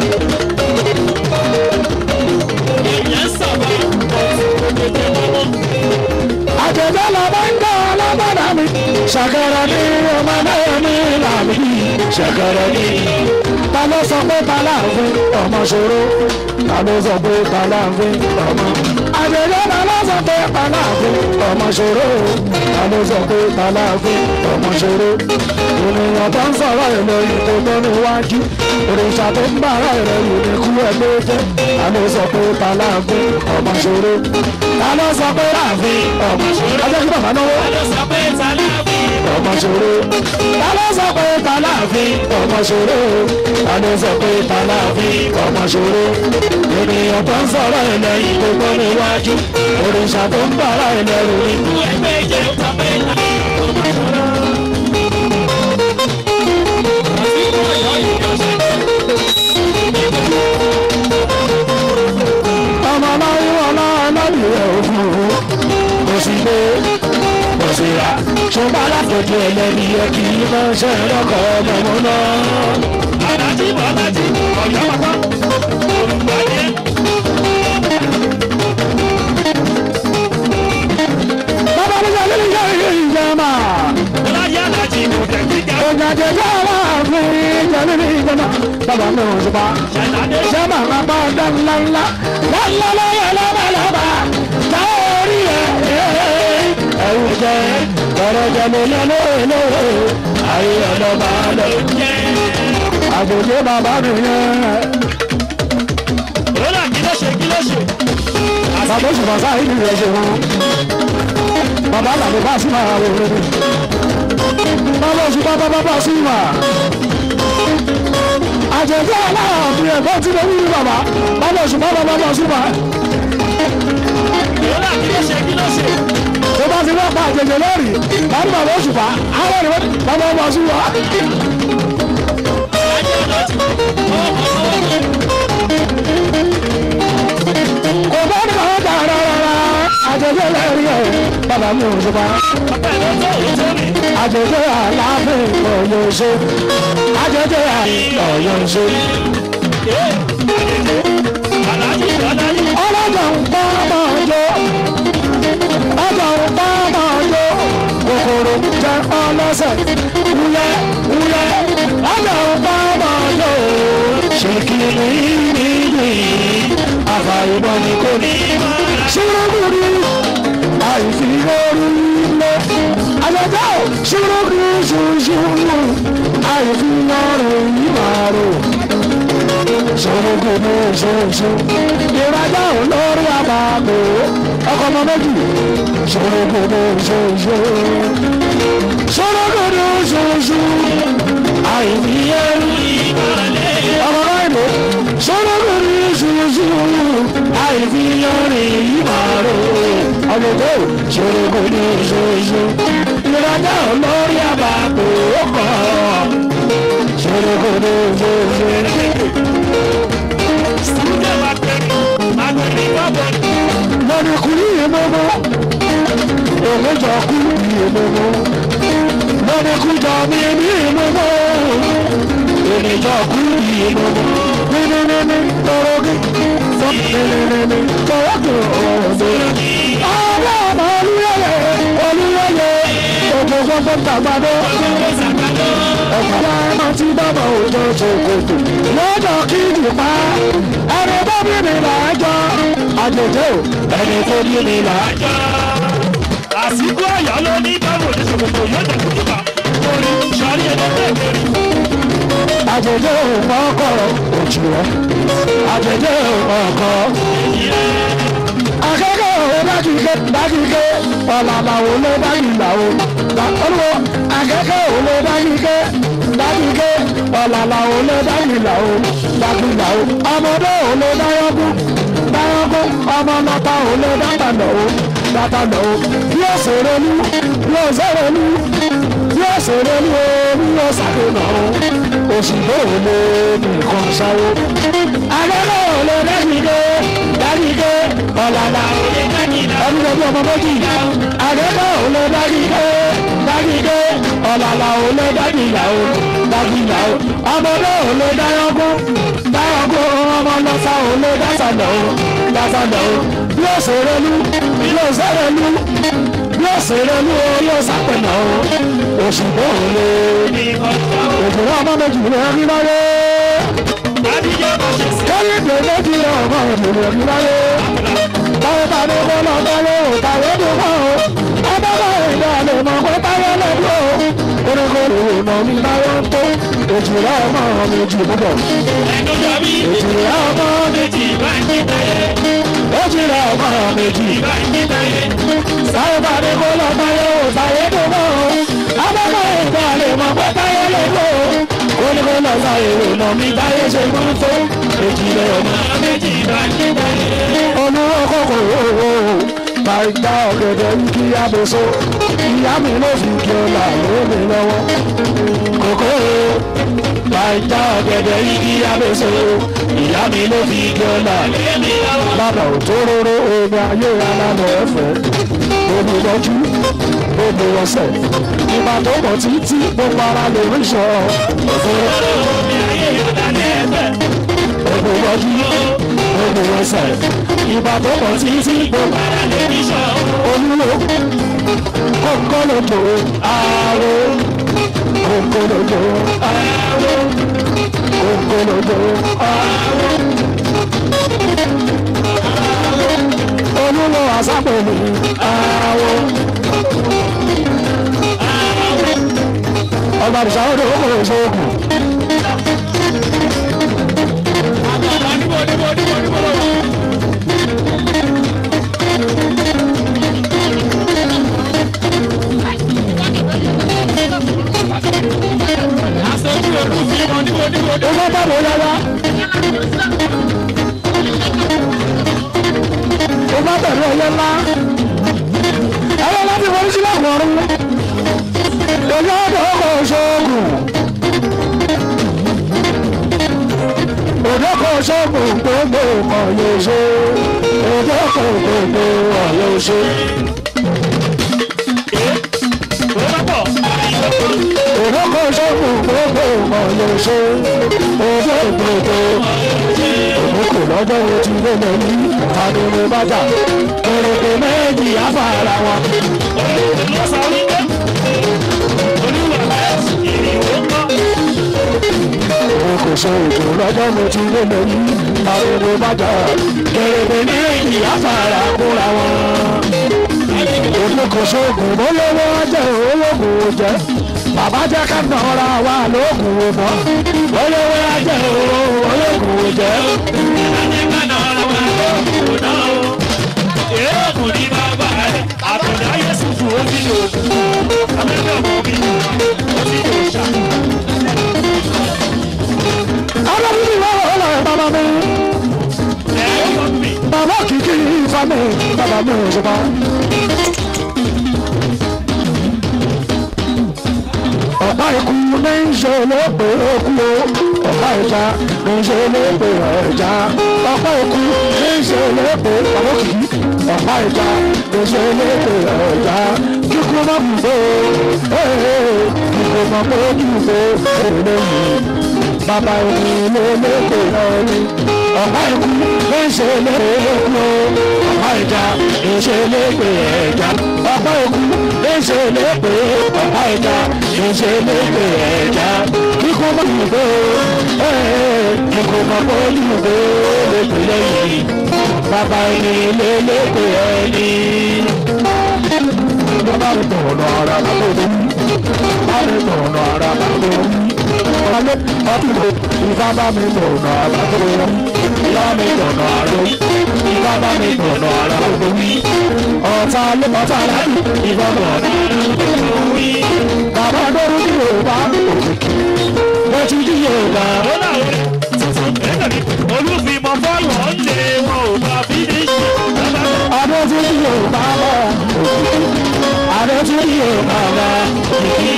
èèyàn sábà tètè mọ́mọ́. àjẹjẹ lọmọ ń tọ́ ọlọ́gbọ́dọ̀ mi ṣẹ̀kẹ̀rẹ̀ ni ọmọdé mi làbí ṣẹ̀kẹ̀rẹ̀ ni. ta ló sọ pé ta láàfin ọmọ ṣòro ta ló sọ pé ta láàfin ọmọ. àjẹjẹ ta ló sọ pé ta láàfin ọmọ ṣòro ta ló sọ pé ta láàfin ọmọ ṣòro. ènìyàn tó ń sọ̀rọ̀ èlò ìtò tó níwájú òrìṣà tó ń bára rẹ̀ yìí ní kú ẹ̀ ló jẹ́ ta ló sọ pé ta láàfin ọmọ ṣòro ta ló sọ pé láàfin ọmọ ṣòro. ajẹ́ kí bàbá náwó ta ló sọ pé ta láàfin. ọmọ ṣòro ta ló sọ pé ta láàfin ọmọ ṣòro ta ló sọ pé ta láàfin ọmọ ṣòro ènìyàn tó ń sọ̀rọ̀ ilẹ̀ yìí tó gbọ́ níwájú òrìṣà tó ń bára ilẹ̀ rò ní. ìlú ẹgbẹ́ ìjẹ́ sọ pé ta láàfin. àsìkò ọ̀yọ́ yìí ló ṣe. ọmọ náà wọn náà lọ́ọ̀lù rẹ̀ ò fún un kò sí lé kò sí ra ṣùgbọ́n alákòókò ẹlẹ́ni yẹ kí n máa ṣe ẹ̀rọ̀kọ̀ ọmọ mọ́ náà. alájí bọ́lájí ọ̀yọ́ pápá. olùgbàdé. bàbá mi sọ nínú ìyá ìyá ìyá máa. ọláyé alájí kò tẹ̀ kíkà. Ìjàdé sára fún ìjàdé ní ìjọba. Bàbá mi ò ṣùpá. ṣàlàdé. Sábà máa bá ọ̀dọ́ ńlá ńlá. Lọ́lá lọ́yẹ̀ lọ́ba lọ́ba. Láorí ẹ̀ ẹ̀rù jẹ́ kọ̀rọ̀ jẹ́ mi lọ́nà olówó. Ayé ọlọ́ba lọ. Àgbòjé bàbá mi yẹn. Rọ́lá kí ló ṣe kí ló ṣe? Bàbá òṣùpá sáyé ni ìrẹsì wọn. Bàbá làbí bá sí máa wò lórí. Bàbá òṣùpá bàbá bá sí máa àjẹjẹ aláàbí ẹ̀fọ́ tí lè wí bàbá bàbá òṣùpá bàbá bá òṣùpá. Rọ́lá kí ló ṣe kí ló ṣe? tó bá ti lọ́pàá àjẹjẹ lórí bàbá bàbá òṣùpá àwọn ènìyàn bàbá bá òṣùpá. Ajé ọlọ́tí. Ọmọ sọ́wọ́ mi. kò bá ní kàwé jà rárá àjẹjẹ lórí ẹ̀ bàbá mi òṣùpá. Ọpẹ́ ló tó òun tó mi. àjẹjẹ aláàfin ọ̀yọ́ ṣe àjẹjẹ ọ̀yọ́ ṣe. Ee, àlejò. Alájí Bọ́lájí. ọlọ́jà ń pa máa jó ọjà ń pa máa jó kòkòrò jẹ ọlọ́sẹ̀ wúyẹ́ wúyẹ́ ọjà ń pa máa jó ṣèkìrì níbi àfàìmọ̀ ni kò ní. ṣùrùkùrù àìfi orí lé àjọjọ́ ṣùrùkùrù ṣùṣù àìfi ọrùn yìí máa rò ṣòrogodo ṣoṣo ìrajà olórí àbàbò ọkọ ọmọ méjì ṣòrogodo ṣoṣo ṣòrogodo ṣoṣo àìní ẹrú ọmọ láìpẹ́ ṣòrogodo ṣoṣo àìní ọrìn ìmàrò ọmọdé ṣòrogodo ṣoṣo ìrajà olórí àbàbò ọkọ ṣòrogodo ṣoṣo. Sùúrù máa pẹ̀lú. Àgbẹ̀bí bọ́bọ̀. lórí kùrí ìmọ̀mọ́ òun jọ kú ìmọ̀mọ́ lórí kújọ mi ní ìmọ̀mọ́ èmi jọ kú ìmọ̀mọ́ nínú tọrọgì nínú tọrọgì ọ̀dọ́ ọ̀rọ̀ ọmọ olúyẹyẹ olúyẹyẹ òjò gbogbo tàgbàdo ọ̀pọ̀lọpọ̀ ọmọ tí bàbá òjò ṣòkòtò lọ́jọ́ kí nìpa ẹni bá bí mi là á jọ àjèjì ò ẹni tó bí mi là á jọ. Àsìkò ọ̀yọ́ ló ní báwo ní ṣòkòtò yóò jẹ́ kúkúbà. Orí sọ̀rí ẹlẹ́gbẹ̀ẹ́ kiri. àjèjì ò mọ́kọ̀ òjò rẹ̀ àjèjì ò mọ́kọ̀. akẹ́kọ̀ọ́ òwe dákìké dákìké ọ̀làlàwò ló dákìlàwò olùwọ́ akẹ́kọ̀ọ́ òwe dákìké dákìké ọ̀làlàwò ló dákìlàwò dákìlàwò ọmọdé òwe dáyọ́kú dáyọ́kú ọmọ lọ́ta òwe dátàlọ́wọ́ dátàlọ́wọ́ bí ó ṣèrè ní bí ó ṣèrè ní bí ó ṣèrè ní o bí ó ṣàfihàn o òṣìbò òwe nìkan ṣáwó akẹ́kọ̀ọ́ òwe dákìké dákìké ọ̀làlà ọdún ọmọ méjì àgẹ́kọ̀ ò lè dágídé dágídé ọ̀làlà ò lè dágìyàwó dágìyàwó ọmọ náà ò lè dáyọ̀gún dáyọ̀gún ọmọ lọ́sà ò lè dásàlẹ̀ o dásàlẹ̀ o bí ó ṣeré lú bí ó ṣeré lú bí ó ṣeré lú o yóò sápẹ̀nà o òṣùpọ̀ ò lè òṣùpọ̀ ọmọ méjì lè rí láyé kẹ́yìndé méjì ọmọ méjì lè rí láyé báwo bá ní kó lọ báyé ò báyé tó bá o ọmọ bá ìdá lè mọ pé báyé lẹ́dí o oníkó lè nà mí báyé tó èjìlá ọmọ méjì púpọ̀ èjìlá ọmọ méjì èjìlá ọmọ méjì báwo bá ní kó lọ báyé ò báyé tó bá o ọmọ bá ìdá lè mọ pé báyé lẹ́dí o oníkó lọ sáyé lè nà mí báyé ṣe mú tó èjìlá ọmọ olúwo kòkò owó máa gbá ọ̀gẹ̀dẹ̀ ń kí abèso ìyá mi ló fi kí ọ̀la lómi lọ́wọ́ kòkó máa gbá ọ̀gẹ̀dẹ̀ ń kí abèso ìyá mi ló fi kí ọ̀la lánàá òtóróró omi ayé alálẹ̀ ẹ̀fẹ̀ omi lọ́jú omi ọ̀sẹ̀ ìgbà tó mọ̀ títí gbogbo ara lè rí sọ òfurufú omi lọ́jú omi ọ̀sẹ̀ ìgbà tó mọ̀ títí gbogbo ara lè rí sọ olúwo kókólódò ààrò kókólódò ààrò kókólódò ààrò olúwo àsápẹ̀lú ààrò ọba ìṣàwọ́dọ̀ ó kò ṣoògùn. Owó bàbá yára. Owó bẹ̀rẹ̀ ọyẹ ńlá. Ẹyẹ láti wọlé sílẹ̀ wọ̀rún. Ojú ọ̀dọ̀ ọkọ̀ ṣoògùn. Òjò kò ṣoògùn gbogbo ọ̀kan yóò ṣe. Òjò kò gbogbo ọ̀ yóò ṣe. Òjò kò ṣoògùn gbogbo ọ̀kan yóò ṣe. Òjò gbogbo òkú lọ́jọ́ ojú ló lọ ní àdúró bájà. Kèrèkè méjì afárá wọn. Òun kò sọ ètò lọ́jọ́ ojú ló lọ ní àdúró bájà. Kèrèkè méjì afárá kóra wọn. Òun kò sọ ògùn bólówó jẹ́ ológun jẹ́. Bàbá jẹ́ ká nọ̀ra wa lóògùn mọ́. Olówó jẹ́ ológun jẹ́. Ọlọ́run ni wọ́n wọ́n lọ́ọ́ bàbá mi. Bàbá kìkì ifá mi, bàbá mi ò ṣe pa. Ọ̀pá ikú ní ń ṣe lópe okú o. Ọ̀pá ìjà ní ń ṣe lópe ẹja. Ọ̀pá ikú ní ń ṣe lópe bàbá kìkì. Ọ̀pá ìjà ní ń ṣe lópe ẹja. Kíkú má bù fó. Kíkú má bó bù fó. Eléyìí bàbá òní ló lóko lọ́rí. Ọ̀pá ikú ló ń ṣe lóko okú o. Ọ̀pá ìjà ló ń ṣe lóko ẹja. Ọ̀pá ikú ló ń ṣe lóko ọ̀pá ìjà ló ń ṣe lóko ẹja. Kíkú má bù fó. Kíkú má bó bù fó. Lóko lẹ́yìn. Bàbá òní ló lóko ẹni. Bàbá mi tọ̀nà ara bàbá mi. Bàbá mi tọ̀nà ara bàbá mi alẹ́ ọ̀túnbọ̀ ìfá bá mi tọ̀nà àbàtò ìyá mi tọ̀nà àrò ìfá bá mi tọ̀nà àrà gbogbo wí. ọ̀tá ló ọ̀tá láti ìfá bọ̀ gbogbo wí. bàbá dọ́rú ní yorùbá òkìkí lọ́tí ní yorùbá. olùfìmọ̀ fọ́ọ̀lù ọ̀lẹ́ wọn ò bá bí ní ṣe. adé tí ní yorùbá bọ̀ òkìkí adé tí ní yorùbá bọ̀ òkìkí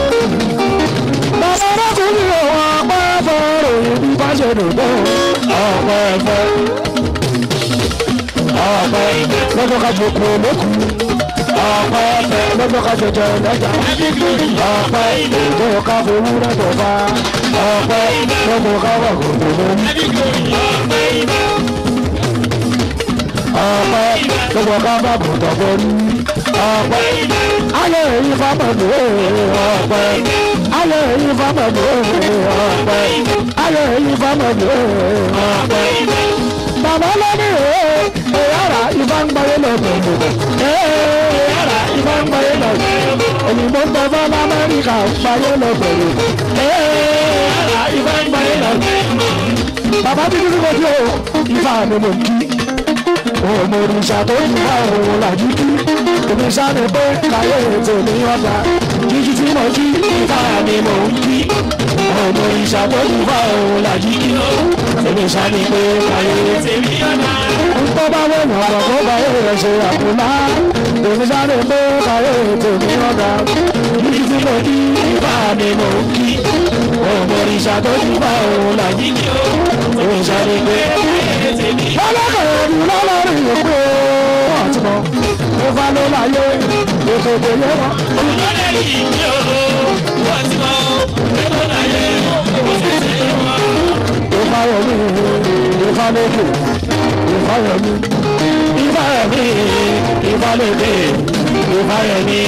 bàbá arákùnrin ní òun ọpẹ́ fọ́ọ̀rọ̀ òyìn bí bá ṣe dùn tó ọpẹ́ fẹ́. ọ̀pẹ lọ́jọ́ ká jòkó lókù ọ̀pẹ lọ́jọ́ ká jẹjẹ lọ́jà ọ̀pẹ lọ́jọ́ ká fowó rẹ̀ bá ọ̀pẹ lọ́jọ́ ká wà gbogbo lórí ọ̀pẹ lọ́jọ́ ká bá bùtọ̀ borí ọ̀pẹ ayé èyí fámọ̀lù ọ̀pẹ ayé èyí fámọ̀lù ọ̀pẹ ayé èyí fámọ̀lù ọ̀pẹ bàbá lóní èyàrá ìfá ń gbáyé lọ́gbẹ̀ẹ́ èyàrá ìfá ń gbáyé lọ́gbẹ̀ẹ́ òyìnbó ń tọ́fọ́ lamẹ́ríkà ń gbáyé lọ́gbẹ̀ẹ́ èyàrá ìfá ń gbáyé lọ́gbẹ̀ẹ́ bàbá bíbí ní kojú o ìfá mi mò ń kí òmò òrìṣà tó ń bá òun làjú kí òrìṣà ni pé káyé ètò ní ọ̀dà jíjí tí mo jí ìfá mi mò ń kí òmò òrìṣà tó ń bá òun làjú kí òrìṣà ni pé káyé ètò ní ọ̀dà. tó bá wẹ̀yìn ọ̀rọ̀ tó bá yẹ rẹ̀ ṣe àkùnlá òrìṣà ni pé káyé ètò ní ọ̀dà jíjí tí mo jí ìfá mi mò ń kí òmò òrìṣà tó ń bá òun làjú kí òrìṣà ni pé káyé ètò ní ọ̀dà ọlọ́kọ̀ọ́ ni lọ́lọ́rin ìpè ọ̀túnmọ̀ ó bá ló láyé ètò ìdèyẹ wọn. olùdarí ìdí òru wọ́n ti mọ ètò láyé òṣìṣẹ́ wọn. ìfàyọ̀mí ìfàlẹ́kẹ̀ ìfàyọ̀mí ìfàyọ̀mí ìfàlẹ́kẹ̀ ìfàyọ̀mí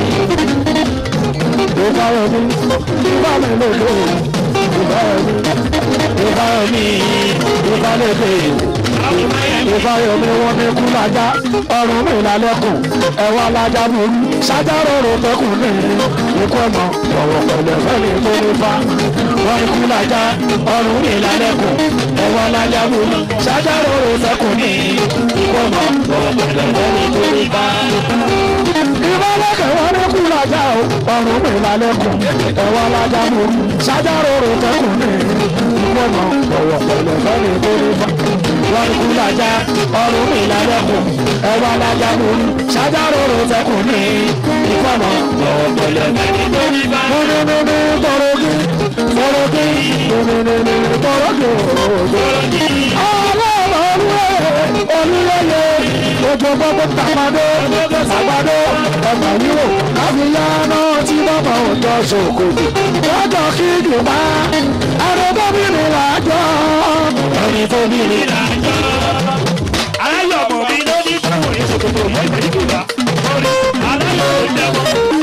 ìfàyọ̀mí ìfàlẹ́kẹ̀ ìfàyọ̀mí ìfàyọ̀mí ìfàlẹ́kẹ̀ ìfàyọ̀mí wọn ní kú lájà ọrùn mi lálẹ́kùn ẹ̀wọ̀n alájà burú sájárò rò tẹkùn ní ikú ọmọ ọ̀wọ̀ pẹ̀lẹ́ fẹ́ni tó ní fa wọn ní kú lájà ọrùn mi lálẹ́kùn ẹ̀wọ̀n alájà burú sájárò rò tẹkùn ní ikú ọmọ ọ̀wọ̀ pẹ̀lẹ́ fẹ́ni tó ní fa. ìbálẹ̀kẹ̀ wọn ní kú lájà ọrùn mi lálẹ́kùn ẹ̀wọ̀n alájà burú sájárò rò tẹkùn ní ikú ọmọ ọ̀wọ̀ pẹ̀lẹ́ fẹ́ni tó ní fa wọn kú lajà ọrùn mi lálẹ́kùn ẹwà lajà lórí ṣájáròrò tẹkùn ní ìfọ̀nà ọ̀pẹ̀lẹ̀ mẹ́rin múnimúni tọrọgì tọrọgì múnimúni tọrọgì tọrọgì. ọlọ́run olúwẹ̀yẹ ojú gbogbo tàgbàdo tàgbàdo ẹgbà yíwò káfíńyá náà tí bàbá òjò ṣòkòtò lọ́jọ́ kí jùmọ̀ àrẹ́bọ́bìnrin làjọ ẹni tó bí ní làjọ. aláyọ̀ ọmọ mi ló ní fún ìṣòkòtò mọ́ ìgbèríkùlá lórí aláyọ̀ ìjẹun.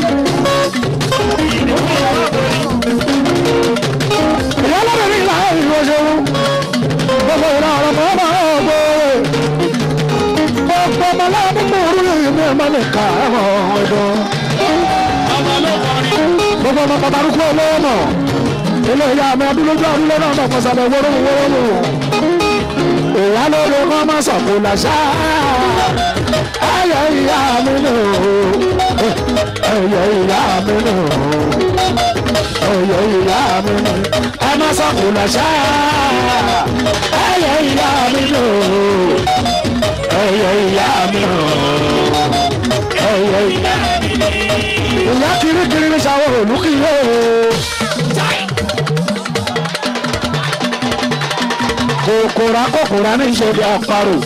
ìyá lọ́bìnrin là ń ìlú ṣeun gbogbo ìlà ọ̀rọ̀ mọ́ ọmọ ọgbọ́ gbogbo ọmọ láàbí mú orí ìlú ẹ̀mọ́ lè kà ẹ̀mọ́ ọ̀dọ́. gbogbo ọmọ pàtàkì olówó mọ̀ ilé ìyá mi adúlójú àdúlé náà mọ̀ fọ́sàlẹ̀ wórówó wórówó. ìyá lóore kọ́ máa sọ̀kò làṣà ẹ̀yẹ ìyá mi nù ẹ̀yẹ ìyá mi nù ẹyẹ ìyá mi nù ẹ má sọkùn lọ́sà ẹyẹ ìyá mi nù ẹyẹ ìyá mi nù ẹyẹ ìyá mi nù. ìyá kirikiri ní sáwọ́ olùkìlẹ̀ kòkòrò akókòrò ní ìṣèlú àparò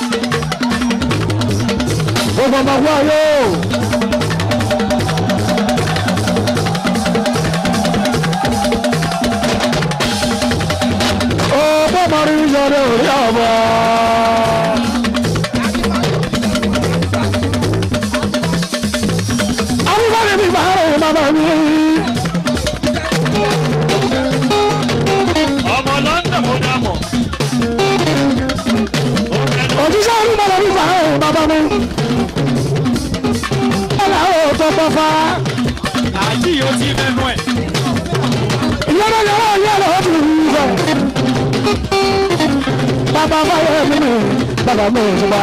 gbogbo ọmọ wáyé o. ọgbọ́n mọ̀rí yọrẹ orí ọmọ. Awúgbọ́n mi máa rẹ̀ màmá mi. ọmọ london mo dá mọ̀. Òjíṣẹ́ olúmọ̀lẹ́ mi máa rẹ̀ màmá mi. Ọ̀là ò tó pọ̀ fa. àjí yóò ti mẹ́nu ẹ̀. Ìyára yàrá yàrá ó ti rí ibẹ̀. Bàbá fáyọ̀ mi ni bàbá mi ò tún bá.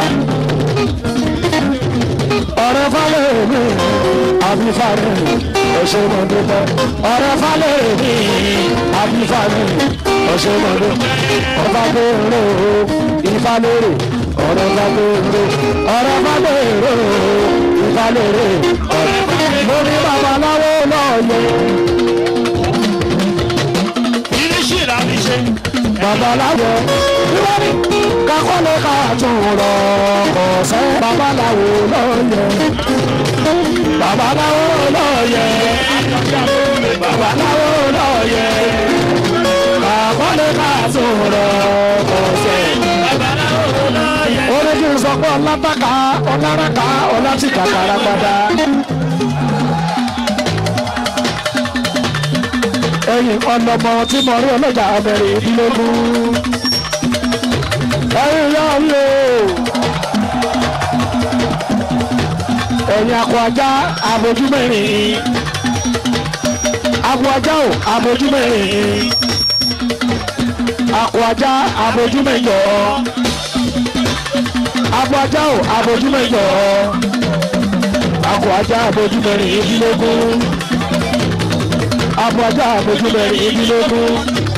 Ọ̀rẹ́ fáyọ̀ mi àbí fáyọ̀ ọ̀ṣẹ́ mọ̀ dúpẹ́. Ọ̀rẹ́ fáyọ̀ mi àbí fáyọ̀ ọ̀ṣẹ́ mọ̀ dúpẹ́. Ọba gbèrò ifá lérè ọ̀rẹ́ bá gbèrò ọ̀rẹ́ bá gbèrò ifá lérè. Mo ní babaláwo lọ́ọ̀yẹ́. irisí ìlànà ìṣe. babaláwo níwájú kakú kọ́lé ká tún rọ ọ̀sẹ̀ babaláwo lọ́yẹ. babaláwo lọ́yẹ. babaláwo lọ́yẹ. kọ́lé ká tún rọ ọ̀sẹ̀. orí kí n sọ pé ọlátàkà ọláraka ọlátìkà kàràgbàdà. ẹ̀yìn ọlọmọ tí mo rí ọlọ́jà abẹ́rẹ́ ìdílógún ẹ̀yin yá mi o ẹ̀yin akọ ajá abojú mẹ́rin akọ ajá o abojú mẹ́rin akọ ajá abojú mẹ́jọ akọ ajá o abojú mẹ́jọ akọ ajá abojú mẹ́rin ìdílógún akọ ajá abojú mẹ́rin ìdílógún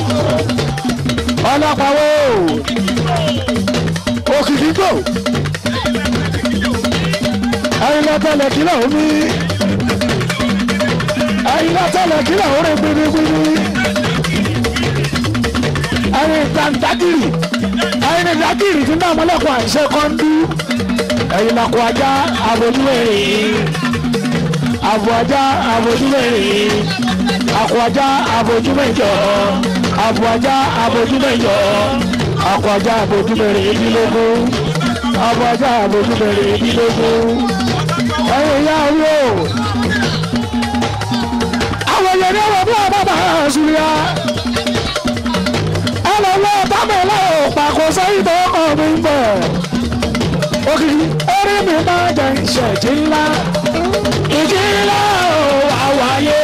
ọlọ́pàá wo òkìkí kò ẹyin lọ́tẹ̀lẹ̀ kílà omi ẹyin lọ́tẹ̀lẹ̀ kílà orí gbinigbini ẹyin tàǹtàkìrì ẹyin ìdákìrì tí náà mọ́lẹ́kùn àìṣe kọ́ńdú ẹyin lọ́kọ̀ ajá abojúwẹ̀rẹ̀ àbọ̀ ajá abojúwẹ̀rẹ̀ àkọ̀ ajá abojúmẹ̀jọ àbọ̀ ajá abojúmẹ̀jọ akọjá àbójúbẹ̀rẹ̀ ìdílógún akọjá àbójúbẹ̀rẹ̀ ìdílógún ẹ̀yìn ìyá orí o àwọn èèyàn ní ọ̀rọ̀ bí wọ́n bá bá ṣùgbọ́n ẹ lọ lọ tábìlì òpàkó sẹ́yìn tó kọ̀ mí bẹ̀ òkìkí orí mi máa jẹ ìṣẹ̀jì ńlá ìjì ńlá ò wá wáyé.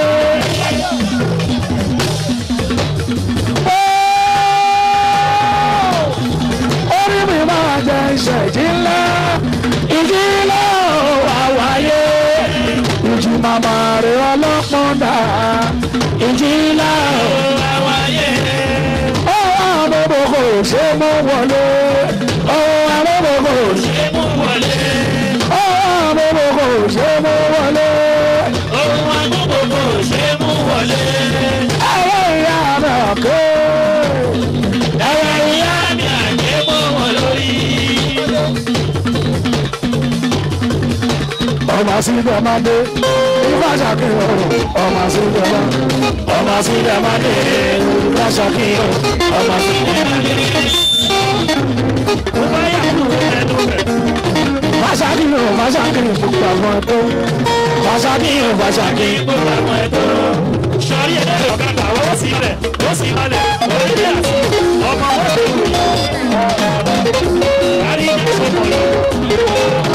orí mi máa jẹ ìṣẹ̀jì ńlá ìjì ńlá ò wá wáyé ìjì màmá rẹ̀ ọlọ́pọ̀n dà ìjì ńlá ò wá wáyé. ó àbẹ̀bọ̀ kò ṣe mú wọlé ó àbẹ̀bọ̀ kò ṣe mú wọlé ó àbẹ̀bọ̀ kò ṣe mú wọlé ó àbẹ̀bọ̀ kò ṣe mú wọlé. ẹ̀rọ ìyá rẹ̀ ké. ẹ̀rọ ìyá mi àjẹ́ mọ́ wọn lórí. ọmọ síbẹ̀ máa dé ifá ṣàkíyàn ọmọ síbẹ̀ máa ọmọ síbẹ̀ máa dé ifá ṣàkíyàn ọmọ síbẹ̀ máa dé. Fàṣàkíyàn fàṣàkíyàn gbogbo àwọn ẹ̀tọ́. Fàṣàkíyàn fàṣàkíyàn gbogbo àwọn ẹ̀tọ́. sọrí ẹ̀ ọ̀kadà ó sì rẹ̀ ó sì balẹ̀ orí àti ọmọ wọn lè wò yìí. kárí ìdíje mọ̀ lọ.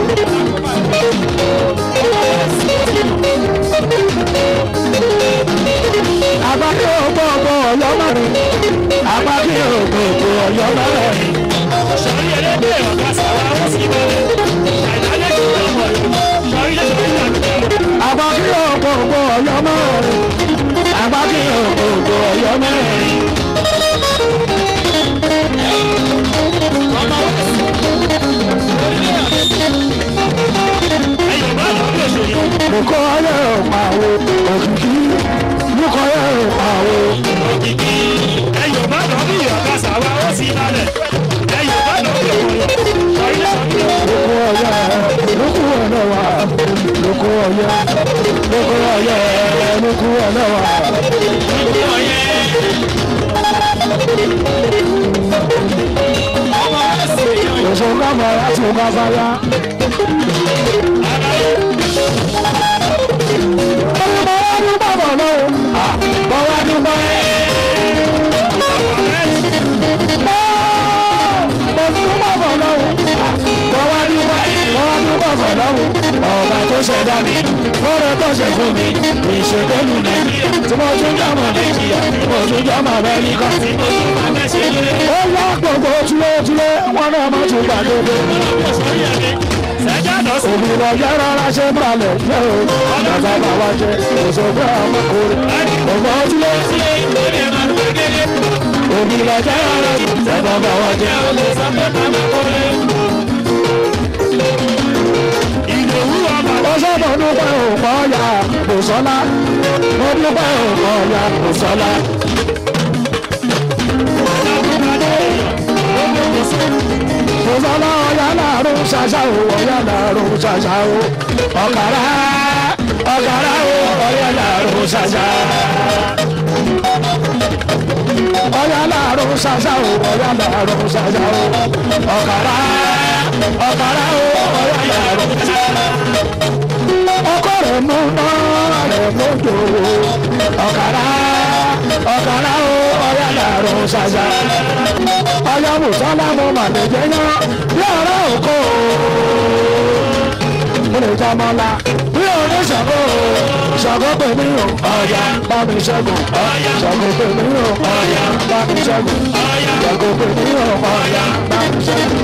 Àgbàkí ògbógbó ọ̀yọ́ mẹ́rin. Àgbàkí ògbógbó ọ̀yọ́ mẹ́rin. sọrí ẹlẹ́gbẹ́ ọ̀gá sàrà ó sì balẹ̀. àìlálẹ́ ìdíje mọ̀ lọ. sọrí ẹlẹ́gbẹ́ ọ̀gá Àgbàkí ògbógbó ọ̀yọ́ mẹ́rin. Àgbàkí ògbógbó ọ̀yọ́ mẹ́rin. ẹ̀yọ̀ bá lọ bí òṣèlú. Lukọ yẹ òpàwò òkìkí. Lukọ yẹ òpàwò. òkìkí ẹ̀yọ̀ bá lọ bí ọ̀gá sàrà ó sì balẹ̀. ẹ̀yọ̀ bá lọ bí òṣèlú. sọrí ẹlẹ́gbẹ́ Lukọ yẹ lukú ọ̀nà wa. Lukọ yẹ lukọ yẹ lukú ọ̀nà wa. Òṣùnkà mọ̀ra ṣùnkà fàyà. Ọmọ wa ní bàbá náà. Bọ̀ wá ní bọ̀ ẹ́. Mo ní bàbá náà. Bọ̀ wá ní bọ̀ ẹ́. Bọ̀ wá ní bàbá náà. Ọba tó ṣẹ̀dá mi, fọ́rọ̀ tó ṣe fún mi, ìṣègbèlú Nàìjíríà, tí mo tún jọmọ Nàìjíríà, tí mo tún jọmọ Amẹ́ríkà, tí mo tún máa mẹ́sẹ̀ lé. Ó yá gbogbo túlétúlé, wọn náà má tún gbàgbé. Òbí lọ yẹ rárá ṣe ń balẹ̀ jẹ́ o. Bàbá bàbá jẹ òṣogbo ọmọkùnrin. Ògbọ́n ojúlé. Òbí lọ yẹ rárá ṣe bàbá wa jẹ ó sọ̀rọ̀ dúpẹ́ òpó ọ̀yà Bùsọ́lá. Mo dúpẹ́ òpó ọ̀yà Bùsọ́lá. Bùsọ́lá ọ̀yá làárọ̀ ṣàṣà o ọ̀yá làárọ̀ ṣàṣà o ọ̀kàrà ọ̀kàrà o ọ̀yá làárọ̀ ṣàṣà. Ọ̀yá làárọ̀ ṣàṣà o ọ̀yá làárọ̀ ṣàṣà o ọ̀kàrà ọ̀kàrà o ọ̀yá làárọ̀ ṣàṣà. Ọkọ rẹ̀ mú náà rẹ̀ mú jòwó ọ̀kàrà ọ̀kàrà o ọ̀yá làárọ̀ ṣàṣà ọyọ mùsọ́lá mo mà lè jẹ́ yán bí ọ̀rẹ́ òkò mo lè jẹ́ ọmọlá bí ọ̀rẹ́ ṣàgó ṣàgó pè mí o ọ̀yà bá mi ṣẹ́gun ṣàgó pè mí o ọ̀yà bá mi ṣẹ́gun ṣàgó pè mí o ọ̀yà bá mi ṣẹ́gun.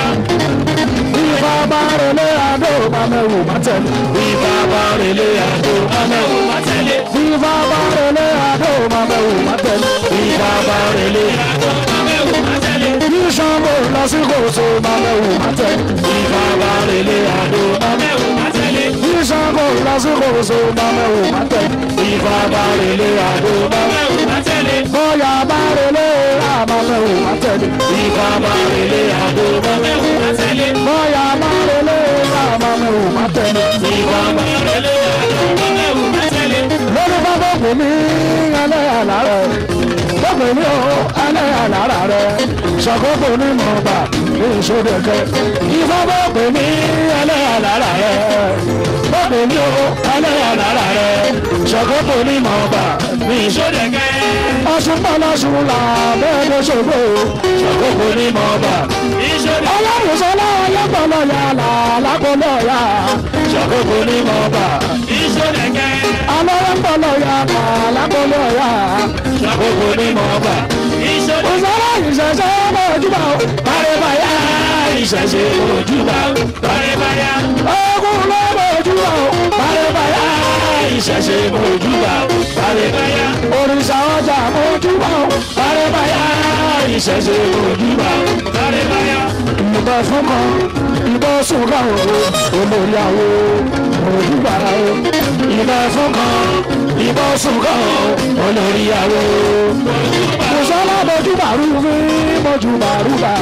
Ìfà bá relé adó máa mẹ́wù má tẹ̀lé. Ìfà bá relé adó máa mẹ́wù má tẹ̀lé. Ìfà bá relé adó máa mẹ́wù má tẹ̀lé. Ìfà bá relé adó máa mẹ́wù má tẹ̀lé. Ìṣàbò lásìkò tó máa mẹ́wù má tẹ̀lé. Ìfà bá relé adó máa mẹ́wù má tẹ̀lé. Ìṣàbò lásìkò tó máa mẹ́wù má tẹ̀lé. Ìfà bá relé adó máa mẹ́wù má tẹ̀lé. Bóyá bá relé àmà mẹ́wù má tẹ̀lé. Ìfà bá relé adó máa mẹ́wù má tẹ̀lé. Bóyá bá relé àmà mẹ́wù má tẹ̀lé. Ìfà bá relé adó máa mẹ́wù má tẹ̀lé. Lórí bábá kò mí ẹlẹ́yà lára rẹ̀. Bọ́pẹ̀ mi ò ẹlẹ́yà lára rẹ̀. Ṣàkóso ní mọ̀ọ́bà ní ìṣòdẹ̀kẹ́. Ìfá bọ́pẹ̀ mi ẹlẹ́yà lára rẹ̀. Bọ́pẹ̀ mi ò ẹlẹ́yà lára rẹ̀. Ṣàkóso ní mọ̀ọ́bà ní ìṣòdẹ̀kẹ́. Ọ̀ṣun pọ̀lọ́ṣun là bẹ́ẹ̀ ló ṣògbó. Ṣàkóso ní mọ̀ọ́bà. Ọlọ́runṣọlá ọlọ́pọ̀lọ́ yà là lápọ̀lọ́ yà. Ṣàkóso ní mọ̀ọ́bà. Ìṣòdẹ̀kẹ́. Ọlọ́runṣọlá yà là lápọ̀lọ́ yà. Ṣàkóso ní mọ̀ọ́bà. Ìṣòdẹ̀kẹ́. Ìṣẹ̀ṣẹ̀ mọ̀júbà o. Bàrẹ̀bàyà ìṣẹ̀ṣẹ̀ mọ̀júbà o. Bàrẹ̀bàyà. Ogun ló mọ̀júbà o. Bàrẹ̀bàyà ìṣẹ̀ṣẹ̀ mọ̀júbà o. Bàrẹ̀bàyà. Òrìṣà ọjà mọ̀júbà o. Bàrẹ̀bàyà ìṣẹ̀ṣẹ̀ mọ̀júbà o. Bàrẹ̀bàyà. Ìbọn fún kan, ìbọn sùn kan o. Olórí àwo mọ̀júbà o. Ìbọn fún kan, ìbọn sùn kan o. Olórí àwo mọ̀júbà o mọ̀sálà mọ̀júbàrú mi mọ̀júbàrúbà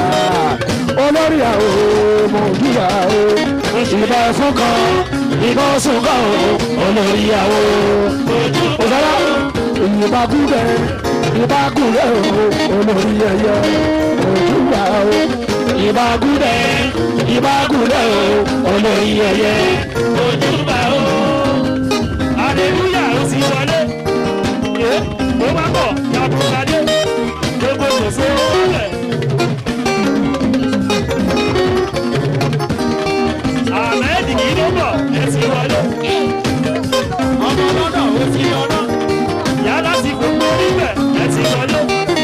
olórí àwò mọ̀júbà o ìbá ẹ̀fún kan ìbá ọ̀sùn kan o olórí àwò mọ̀sálà ìbá gúdẹ ìbá gúdẹ o olórí ẹyẹ mọ̀júbà o ìbá gúdẹ ìbá gúdẹ o olórí ẹyẹ mọ̀júbà o. Aleluya ó ti wọlé. Yé ó má bọ̀ yàtúndadé. Gbogbo gbèsè ó wọlé. Àmẹ́ẹ̀dì kì í ló bọ̀ ẹ ti wọlé. Ọmọ lọ́nà ó ti lọ́nà. Yálà ti gbogbo oríbẹ̀ ẹ ti wọlé.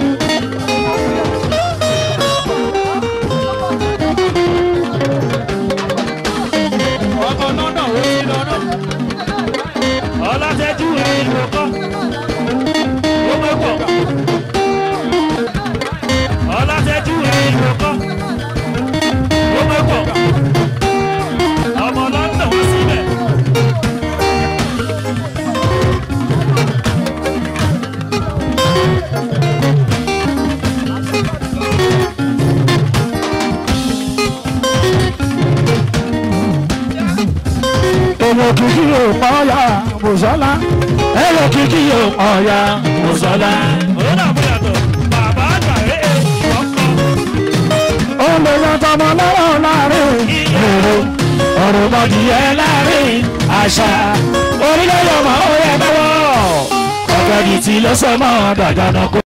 Ọmọ lọ́nà ó ti lọ́nà. Ọlátẹ́jú ẹ̀ ìlú kọ́. Ó mọ̀ pọ̀. Ọlátẹ́jú ẹ̀ ìlú kọ́. Ó mọ̀ pọ̀. Ọmọ London wá síbẹ̀. Èlò kìkì yóò pọ̀ ya Mùsọ́lá. Èlò kìkì yóò pọ̀ ya Mùsọ́lá. Ó dàbọ̀ yàtọ̀. Bàbá àgbà ẹ̀ ẹ̀ ọkọ̀. Ó lè yan tọmọ lọ́wọ́ láàrin èrò. Ọ̀rọ̀ mọ̀dìyẹ láàrin àṣà. Orílẹ̀-èdè ọmọ ó yẹ bẹ́wọ̀. Ọ̀gẹ̀dì tí ló sọ mọ́ dàgbà náà kó.